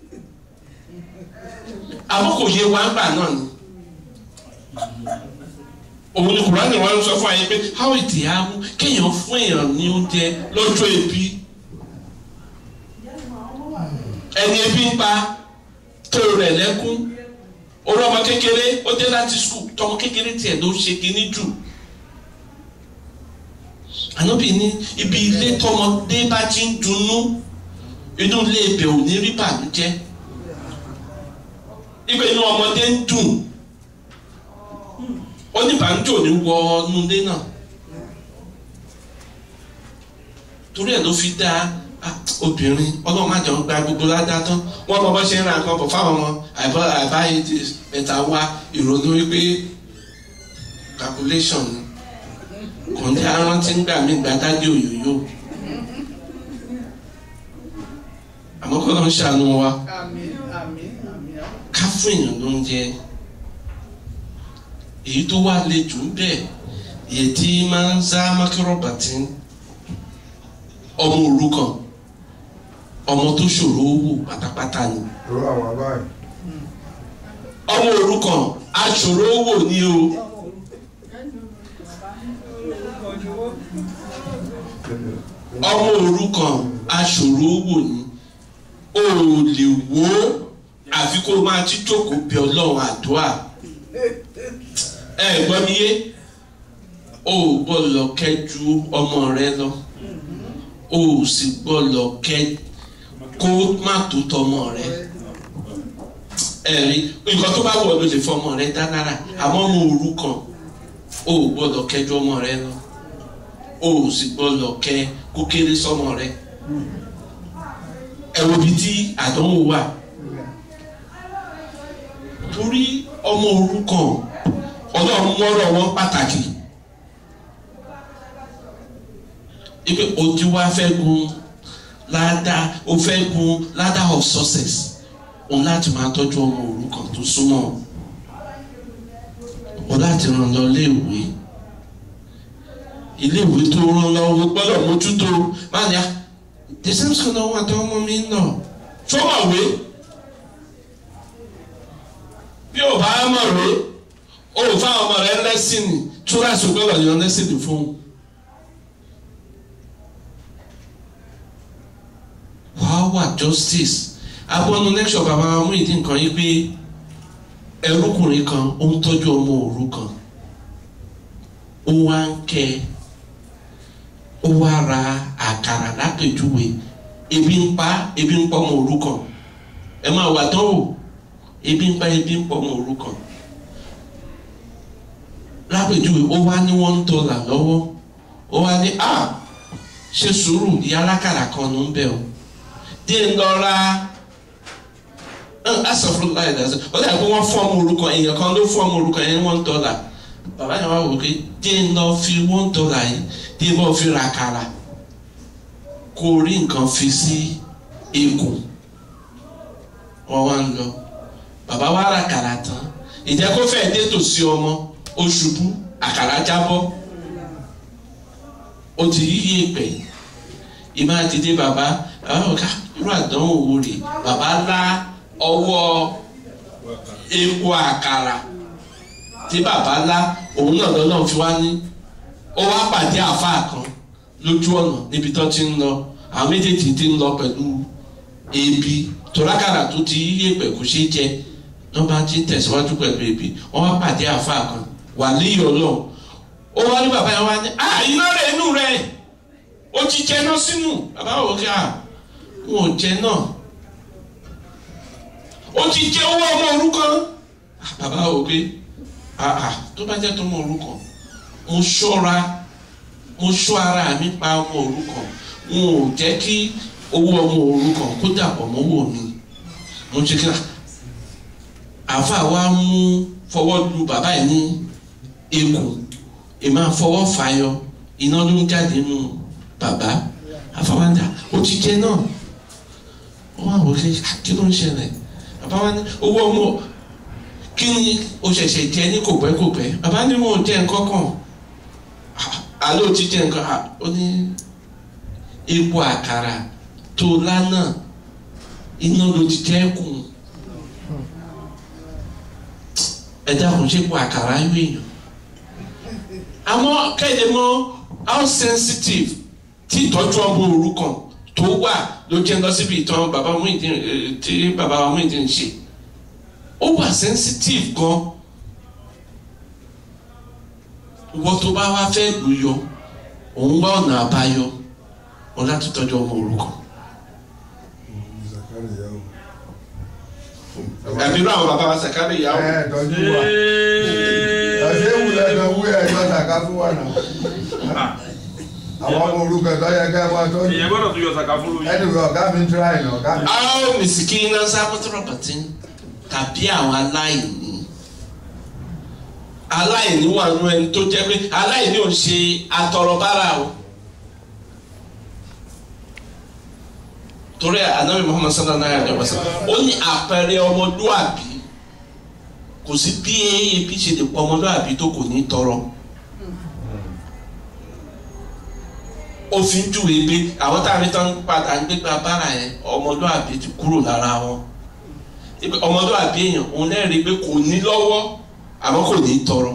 àmọ́ kò yé wa ńgbà náà ni òun ni kùránì wọn ń sọ fún ayé pé how it yahoo kéèyàn fún èèyàn ní oúnjẹ lọ́jọ́ ebi ẹni ebi ń pa tó rẹ̀ lẹ́kún orí ọmọ kékeré ó dé láti skul tọmọ kékeré tiẹ̀ ló ṣe kíní jù ànábì ní ibi ilé tọmọdé bá ti ń dunnú inú ilé ibẹ̀ ò ní rí bànújẹ́ ibẹ̀ inú ọmọdé ń dùn ó ní bànújẹ́ ò ní wọ inú ilé náà torí ẹ̀ ló fi dá obìnrin ọlọ́run má jẹun gba gbogbo ládàá tán wọ́n mọ bá ṣe ń ra nǹkan bọ̀ fáwọn ọmọ àìbọ́ àbáyé ti ẹ̀ta wá ìrònú wípé calculation ni kò ní arántí ń gbà mí gbàdágé òyòyò àmọ́ kọ́ ló ń ṣàánú wa ká fún èèyàn lóúnjẹ èyí tó wá le jù ń bẹ̀ èyí tí máa ń zá mákírọ̀bàtì ọmọ òrukàn ọmọ tó ṣòro wò pátápátá ni ọmọ òrukàn aṣòro wò ni o. ọmọ òrukàn aṣòro wò ni o ò lè wò ó àfi kó o máa ti jókòó bí ọlọ́run àdúrà ẹ gbọ́ mi yé o ò gbọ́dọ̀ kẹ́jú ọmọ rẹ lọ o ò sì gbọ́dọ̀ kẹ́ kó má tó tọmọ rẹ ẹ̀rí nǹkan tó bá wọ̀ ló lè fọmọ rẹ dá lára àmọ́ ọmọ òrukàn o ò gbọ́dọ̀ kẹ́jú ọmọ rẹ lọ o ò sì gbọ́dọ̀ kẹ́ kó kéré sọmọ rẹ ẹ wo ibi tí àdánwò wà torí ọmọ òrukàn ọlọ́run mọ́rọ̀ wọn pàtàkì ipe ojú wa fẹ́ gun ládàá o fẹ́ gun ládàá of success òun láti máa tọ́jú ọmọ òrukàn tó súnmọ́ o láti ràn lọ iléèwé iléèwé tó ràn lọ o gbọ́dọ̀ mójútó máa ní a the same school náà wà tó ọmọ mi ń lọ fọwọ́wé bí o bá mọ̀ rẹ o ò fáwọn ọmọ rẹ lẹ́sìn túrasì gbọ́dọ̀ yan lẹ́sìn fún un. wàá wà justice abọ́nu lecture bàbá wa mú ìdí nǹkan yìí pé ẹrúkùnrin kan ó ń tọ́jú ọmọ òrukàn ó wá ń kẹ́ ó wá ra àkàrà lápèjúwe ebi ń pa ebi ń pa ọmọ òrukàn ẹ máa wà tán o ebi ń pa ebi ń pa ọmọ òrukàn lápèjúwe ó wá ní one dollar lọ́wọ́ ó wá ní a ṣe sùúrù ìyá alákàrà kan ló ń bẹ̀ o dé ń lọ ra asọ̀fún láì dá sí ọ dàbí pé wọ́n fọ́ ọmọ òrukàn èèyàn kan ló fọ́ ọmọ òrukàn yẹn one dollar bàbá yẹn wá wò pé dé ń lọ fi one dollar yìí dé ń lọ fi ra àkàrà kó rí nǹkan fi sí ikùn wọ́n wá ń lọ bàbá wa ra àkàrà tán ìjẹ́ kó fẹ́ dé tòsí ọmọ ó ṣubú àkàrà jábọ́ ó ti yí èpè ìmọ̀ àtidé bàbá bàbá ọ̀gá irú àdánwò wo rè bàbá lá ọwọ́ epo àkàrà tí bàbá lá òun náà lọ́nà fi wá ní ó wá pàdé àáfàá kan lójú ọ̀nà níbi tó ti ń lọ àwọn méjèèjì ti ń lọ pẹ̀lú ebi tòlákàrà tó ti yí èpè kò ṣeé jẹ wọ́n bá ti ń tẹ̀síwájú pẹ̀lú ebi wọ́n wá pàdé àáfàá kan wà léyìí ọlọ́run ó wá ní bàbá yẹn wá ní à iná rẹ̀ inú rẹ̀ ó ti jẹ náà sínú bàbá wò kí à wọn ò jẹ náà ó ti jẹ owó ọmọ òrukàn bàbá wò pé àà tó bá jẹ́ tó ọmọ òrukàn mo ṣọ́ra mo ṣọ́ ara mi pa ọmọ òrukàn n ò jẹ́ kí owó ọmọ òrukàn kó dàpọ̀ mọ́wọ́ mi mo ṣe kí n àfa wa mú fọwọ́ lu bàbá yìí ní ikùn ìmọ̀ fọwọ́ fàyọ iná ló ń jáde nù bàbá àfọwọ́dà ó ti jẹ náà ó wà wọlé kí ló ń ṣẹlẹ̀ bàbá wa ní owó ọmọ kí ni o ṣẹ̀ṣẹ̀ jẹ ní kòpẹ́kòpẹ́ bàbá ní wọn ò jẹ nǹkan kan àlọ́ ò ti jẹ nǹkan ó ní epo àkàrà tó lánàá iná ló ti jẹ́ kùn ẹ dákun ṣe epo àkàrà yóò èèyàn àmọ́ kéde mọ́ how sensitive tí ìtọ́jú ọmọ òrukàn tó wà ló jẹ́ lọ síbi ìtàn bàbá Muyideen tí bàbá wa Muyideen ṣe ó wà sensitive gan ìwọ tó bá wá fẹ́ lù yọ òun wá ọ̀nà àbáyọ wọn láti tọ́jú ọmọ òrukàn. àbí irú àwọn bàbá wa sàkárì ìyàwó. ẹ tọ́jú wa ẹsẹ wulẹ kan wú ẹ yọ sàká fún wa náà àwọn ọmọ orúkọ tó yẹ ká máa tọ́jú ìyẹn gbọ́dọ̀ tún yọ sàkà fún lóyún. ẹni wọ ọgá mi tíráì náà ọgá mi. àwọn mìsìkínà sábàtúrọ̀bàtì tàbí àwọn aláìní aláìní wà nù ẹni tó jẹ́ pé aláìní ò ń ṣe atọrọbára o torí anabi muhammad sallallahu alayhi wa sallam ó ní àpẹẹrẹ ọmọlúwàbí kò sí bí ebi ṣe lè pọ ọmọlúwàbí tó kò ní tọrọ òfin júwe pé àwọn tá a rí tán padà ń gbégbá bára yẹn ọmọlúwàbí ti kúrò lára wọn ipe ọmọlúwàbí èèyàn òun lẹ́rìí pé kò ní lọ́wọ́ àmọ́ kò ní tọrọ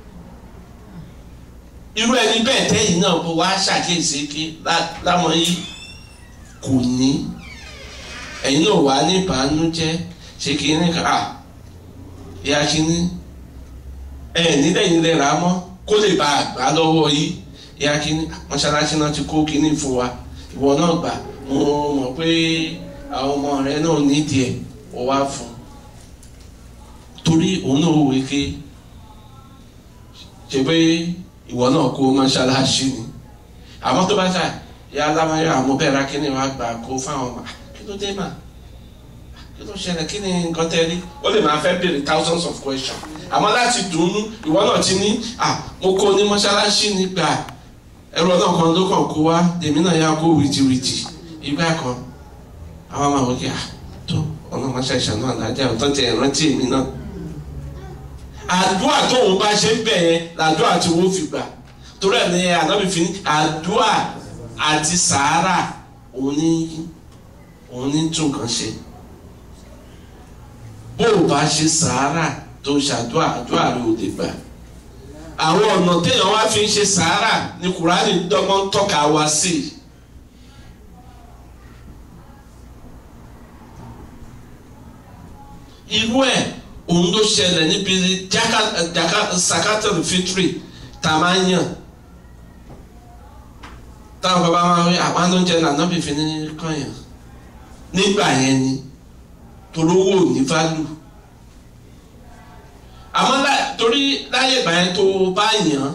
irú ẹni bẹ́ẹ̀ tẹ́yìn náà bó wá ṣàkíyèsí pé lámọ́ yìí kò ní ẹ̀yin náà wà ní ìbànújẹ́ ṣe kìíní kan à ìyá kìíní ẹ̀ nílẹ̀ yìí lè rà á mọ́ kó lè bá a gbà lọ́wọ́ yìí ìyá kìíní mọ́ṣáláṣí náà ti kó kìíní fún wa ìwọ náà gbà mo mọ̀ pé àwọn ọmọ rẹ náà nídìí ẹ̀ ó wá fún torí òun náà wò ké ṣe pé ìwọ náà kó mọ́ṣáláṣí ni àmọ́ tó bá ṣáà ya alámayọ àwọn bẹ́ẹ̀ ra kíni wàá gbà kó fáwọn ọmọ kí ló dé mà kí ló ṣẹlẹ̀ kí ni nǹkan tẹ́ rí ó lè máa fẹ́ béèrè thousands of questions àmọ́ láti dùnnú ìwọ náà ti ní à mo kó ní mọ́ṣáláṣí nígbà ẹrù ọ̀nà kan ló kàn kó wá èmi náà yà kó wìtìwìtì ìgbà kan àwọn máa wọ́n kí à tó ọ̀nà mọ́ṣáláṣí náà lájà ọ̀tọ́ tẹ ìrántí èmi náà àdúrà tóun bá ṣe ń bẹ̀ yẹn làdúrà tí wọ́n fi gbà torí ẹ̀ ní ànábì fi ní àdúrà àti sàárà òun ní òun ní tún kan ṣe bó o bá ṣe sàárà tó ṣàdúrà àdúrà rẹ ò lè gbà àwọn ọ̀nà téèyàn wá fi ń ṣe sàárà ni kùránì dọ́gbọ́n tọ́ka wá sí i. irú ẹ̀ òun ló ṣẹlẹ̀ níbi jaka jaka sakatul fitri tá a máa ń yàn táwọn bàbá máa ń rí àwọn oúnjẹ náà náà fífi ní kọyàn nígbà yẹn ni torówó ní value àmọ́ torí láyé ìgbà yẹn tó bá yàn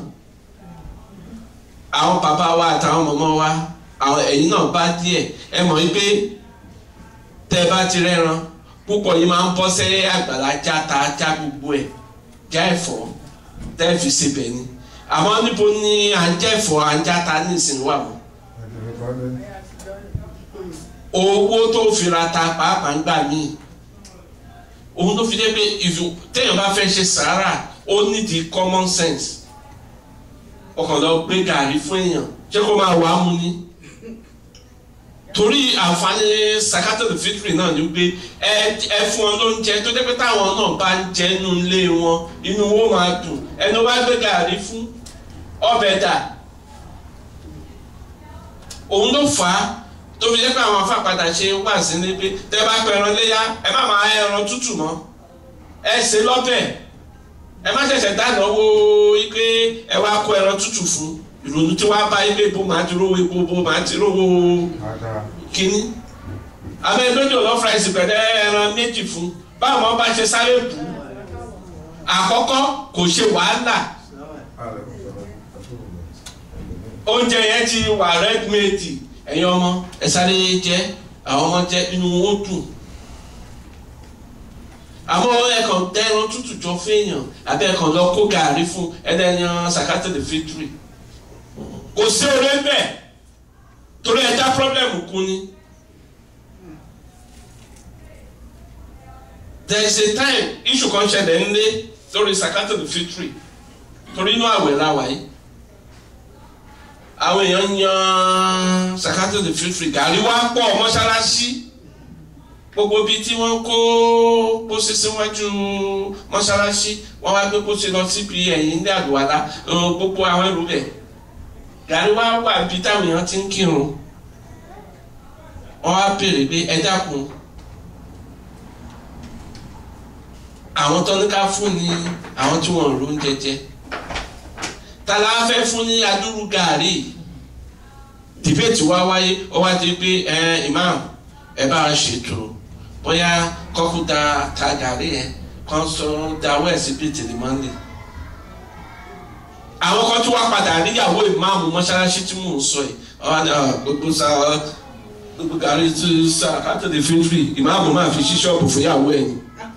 àwọn bàbá wa àtàwọn mọ̀mọ́ wa àwọn ẹ̀yin náà bá díẹ̀ ẹ mọ̀ wípé tẹ́ ẹ bá ti rẹ́ran púpọ̀ yìí máa ń bọ́ sẹ́ àgbàlá já ta já gbogbo ẹ̀ já ẹ̀fọ́ tẹ́ ẹ fi sebẹ̀ ni àmọ́ níbo ni à ń jẹ́ ẹ̀fọ́ à ń já ta ní ìsìn wà wọ́n owó tó fi ra ta pàápàá ń gbà míì òun tó fi dé pé téèyàn bá fẹ́ ṣe sàárà ó nídìí common sense ọkàn lọ gbé gàrí fún èèyàn ṣé kó máa wàá mu ni torí àǹfààní sakato fitri náà ni pé ẹ ẹ fún ọ lóúnjẹ tó dé pé táwọn náà bá ń jẹ inú ilé wọn inú wọn máa dùn ẹni wá gbé gàrí fún ọbẹ̀ dà òun ló fà á tó fi jẹ́ pé àwọn afápadà ṣe wà sí ní pé tẹ́ bá pẹ ẹran léyà ẹ má máa ẹran tútù mọ́ ẹ ṣe lọ́bẹ̀ ẹ má ṣẹ̀ṣẹ̀ dáná wo ike ẹ wá kó ẹran tútù fún ìrònú tí wàá bá ilé ibo máa ti rówó epo bo máa ti rówó kínní abẹ́ lójú ọ̀lọ́ fúráìsì pẹ̀lẹ́ ẹran méjì fún báwọn bá ṣe sáré bù ú àkọ́kọ́ kò ṣe wàhálà oúnjẹ yẹn ti wà rẹ́dímẹ́ẹ̀dì ẹ̀yin ọmọ ẹ sáré jẹ àwọn ọmọ jẹ inú wọn dùn àmọ́ ẹ̀kan dẹ́rùn tútù jọ fẹ́yàn àbẹ́ ẹ̀kan lọ kó gàrí fún ẹ̀dẹ́yàn sàkátì lè fitiri kò sí oore ń bẹ̀ torí ẹja pọ́blẹ́mù kún ni. there is a time issue kan ṣẹlẹ̀ ńlé lórí sàkátì lè fitiri torí inú àwẹ̀ la wà yìí àwọn èèyàn yan sakato de fífi gàrí wá pọ̀ mọ́ṣáláṣí gbogbo bíi tí wọ́n kó pósí síwájú mọ́ṣáláṣí wọ́n wá gbé pósí lọ síbi ẹ̀yìn ní àlùwàlá gbogbo àwọn ẹrù rẹ̀ gàrí wá wà bí táwọn èèyàn ti ń kírun wọ́n wá béèrè pé ẹ dákun àwọn tó ní ká fún ni àwọn tí wọ́n ń ro oúnjẹ jẹ tala fẹ́ fún ní adúrú gàárì dìbẹ́tì wá wáyé ó wá di pé ẹ imam ẹ bá a ṣètò bóyá kọ́kú da ta gàárì yẹn kan sọ dáwọ́ ẹ̀ sí bíi tèlémọ́lì àwọn kan tí wọ́n padà níyàwó ìmáàmù mọ́ṣáláṣí tí mò ń sọ yìí ọ̀hún ni gbogbo sa gbogbo gàárì tí sa kátàlí fíntírì ìmáàmù máa fi ṣí ṣọ́ọ̀bù fún ìyàwó ẹ̀ ni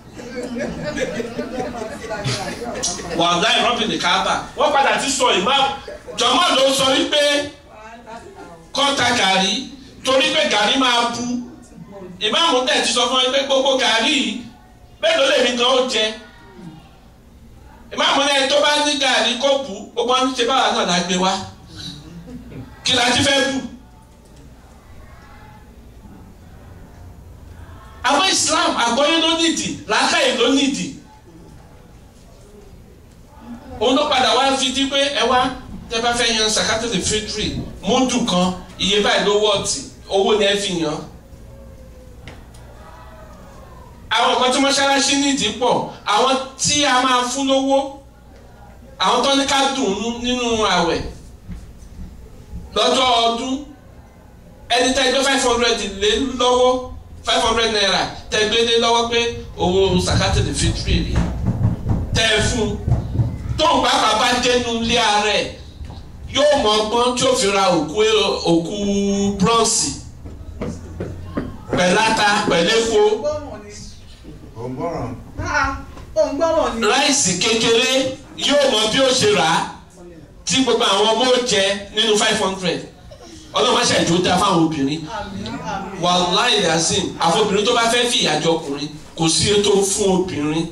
wàhálà ìrọ́bì ní káàbà wọ́n padà ti sọ ìmáàmù jọ̀mọ́ ló sọ wípé kọ́ta gàrí torí pé gàrí máa bu ìmáàmù tẹ̀ ti sọ fún mi pé gbogbo gàrí mélòó lèmi gan ó jẹ ìmáàmù náà tó bá ní gàrí kó bu gbogbo wọn ṣe báwa náà lágbé wá kí la ti fẹ́ bù. àwọn Islam àgbọ́yé ló nídìí làákàyè ló nídìí òun ló padà wá fi di pé ẹ wá tẹ bá fẹ́ yan sakato the fitri múdù kan iye báyìí ló wọ́ọ̀tì owó ni ẹ fi yan. àwọn kan tí mọ́ṣáláṣí nídìí pọ̀ àwọn tí a máa fún lówó àwọn tó ní ká dùn nínú àwẹ̀ lọ́jọ́ ọdún ẹni tẹ́ gbé five hundred lé lọ́wọ́ five hundred naira tẹ́ gbé lé lọ́wọ́ pé owó sakato the fitri rè tẹ́ ẹ fún un tóun pàápàá bá dénú ilé ààrẹ yóò mọ ọgbọ́n tí ó fi ra òkú òkú bronze pẹ̀láta pẹ̀lẹ́fo gbọ́ràn. ó ń gbọ́rọ̀ ni. ráìsì kékeré yóò mọ bí ó ṣe rà á tí gbogbo àwọn ọmọ ó jẹ nínú five hundred ọlọ́run má ṣàìjó dá fáwọn obìnrin àmín àmín. wàláì yasin àfọbìnrin tó bá fẹ́ fi ìyàjọ ọkùnrin kò sí ètò fún obìnrin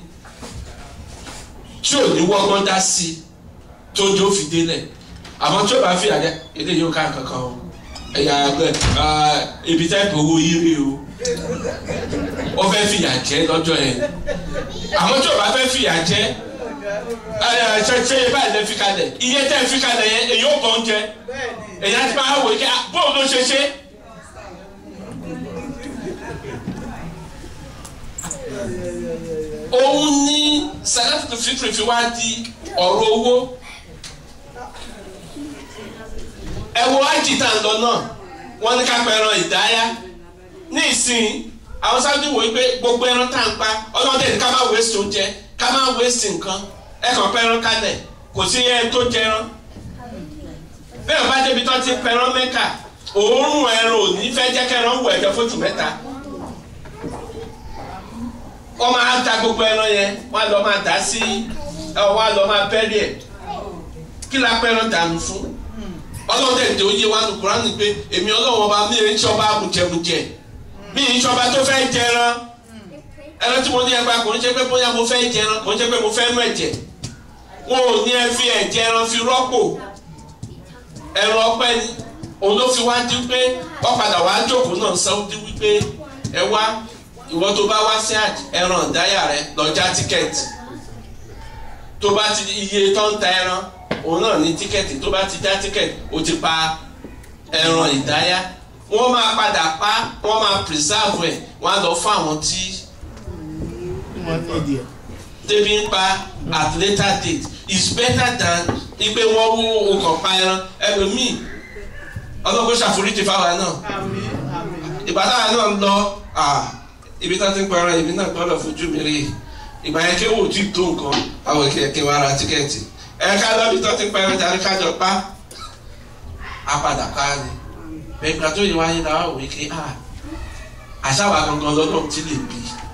tí ò ní wọ́gbọ́n dá sí i tó jó fi délẹ̀ àmọ́ tí ó bá fi ìyàjẹ ilé yóò ká kankan o ẹ̀yà ẹgbẹ́ ibi tẹ́ẹ̀pì owó yírí o ó fẹ́ fi ìyà jẹ lọ́jọ́ yẹn àmọ́ tí ó bá fẹ́ fi ìyà jẹ ẹ ṣe ṣe iye báyìí lè fi kalẹ̀ iye tẹ́ ẹ fi kalẹ̀ yẹn èyí ó bọ̀ ń jẹ bẹ́ẹ̀ni. èyí á ti máa wò ó kí bóun ló ṣe ṣe. òun ní sàkáfìtì fitiri fi wá di ọ̀rọ̀ owó ẹ wo ájì tá à ń lọ náà wọ́n ní ká pa ẹran ìdáyà ní ìsìn àwọn sábà wò ó pé gbogbo ẹran tá à ń pa ọlọ́dẹ ní ká má wéṣì oúnjẹ ká má wéṣì nǹkan ẹ kàn pa ẹran kalẹ̀ kò sí ẹ tó jẹran bẹ́ẹ̀ bá débi tó ti pẹran mẹ́kà òórùn ẹran ò ní fẹ́ jẹ́ kẹran wù ẹ̀jẹ̀ fóṣù mẹ́ta wọ́n máa ta gbogbo ẹran yẹn wọ́n á lọ máa dá sí ẹ wọ́n á lọ máa bẹ́ẹ̀rì ẹ̀ kí la pẹ́ran dànù fún ọlọ́run dẹ̀ dé oyé wa nù kúránì pé èmi ọlọ́run ọba mi ò ń ṣọba amújẹmújẹ mi ì ń ṣọba tó fẹ́ jẹran ẹran tí mo ní ẹgbàá kò ń ṣe pé bóyá mo fẹ́ jẹran kò ń ṣe pé mo fẹ́ mú ẹ̀jẹ̀ wọn ò ní ẹ fi ẹ̀jẹ̀ ẹran fi rọ́pò ẹran ọpẹ́ ni òun ló fi wá dín pé ọ̀padà wá jókòó náà sáwọ́dí wípé ẹ wá ìwọ tó bá wá sí ẹran ìdáyà rẹ lọ já tíkẹ́ẹ̀tì tó bá ti iye tó ń ta ẹran òun náà ní tíkẹ́ẹ̀tì tó bá ti já tíkẹ́ẹ̀tì ó ti pa ẹran ìdáyà wọ́n máa padà pa wọ́n máa preserve ẹ̀ wọ́n á lọ fún àwọn tí débi ń pa at later date is better than ipe wọ́n wú okàn pa ẹran ẹlòmíì ọlọ́gbọ́n ṣàforíjì fáwa náà àmín àmín. ìbátan náà ń lọ ibi tí wọ́n ti ń pa ẹran ibi náà gbọ́dọ̀ fojú mi rí ìgbà yẹn kéwò tí tó nǹkan àwọn kẹ̀kẹ́ wa ra tíkẹ́ẹ̀tì ẹ̀ka lọ́bi tó ti pa ẹran tàbí kájọ pa á padà pa á ni bẹ́ẹ̀ ìgbà tó yẹ wáyé la wá wò ké àṣà wa gangan lọ́dọ̀ tí lè bí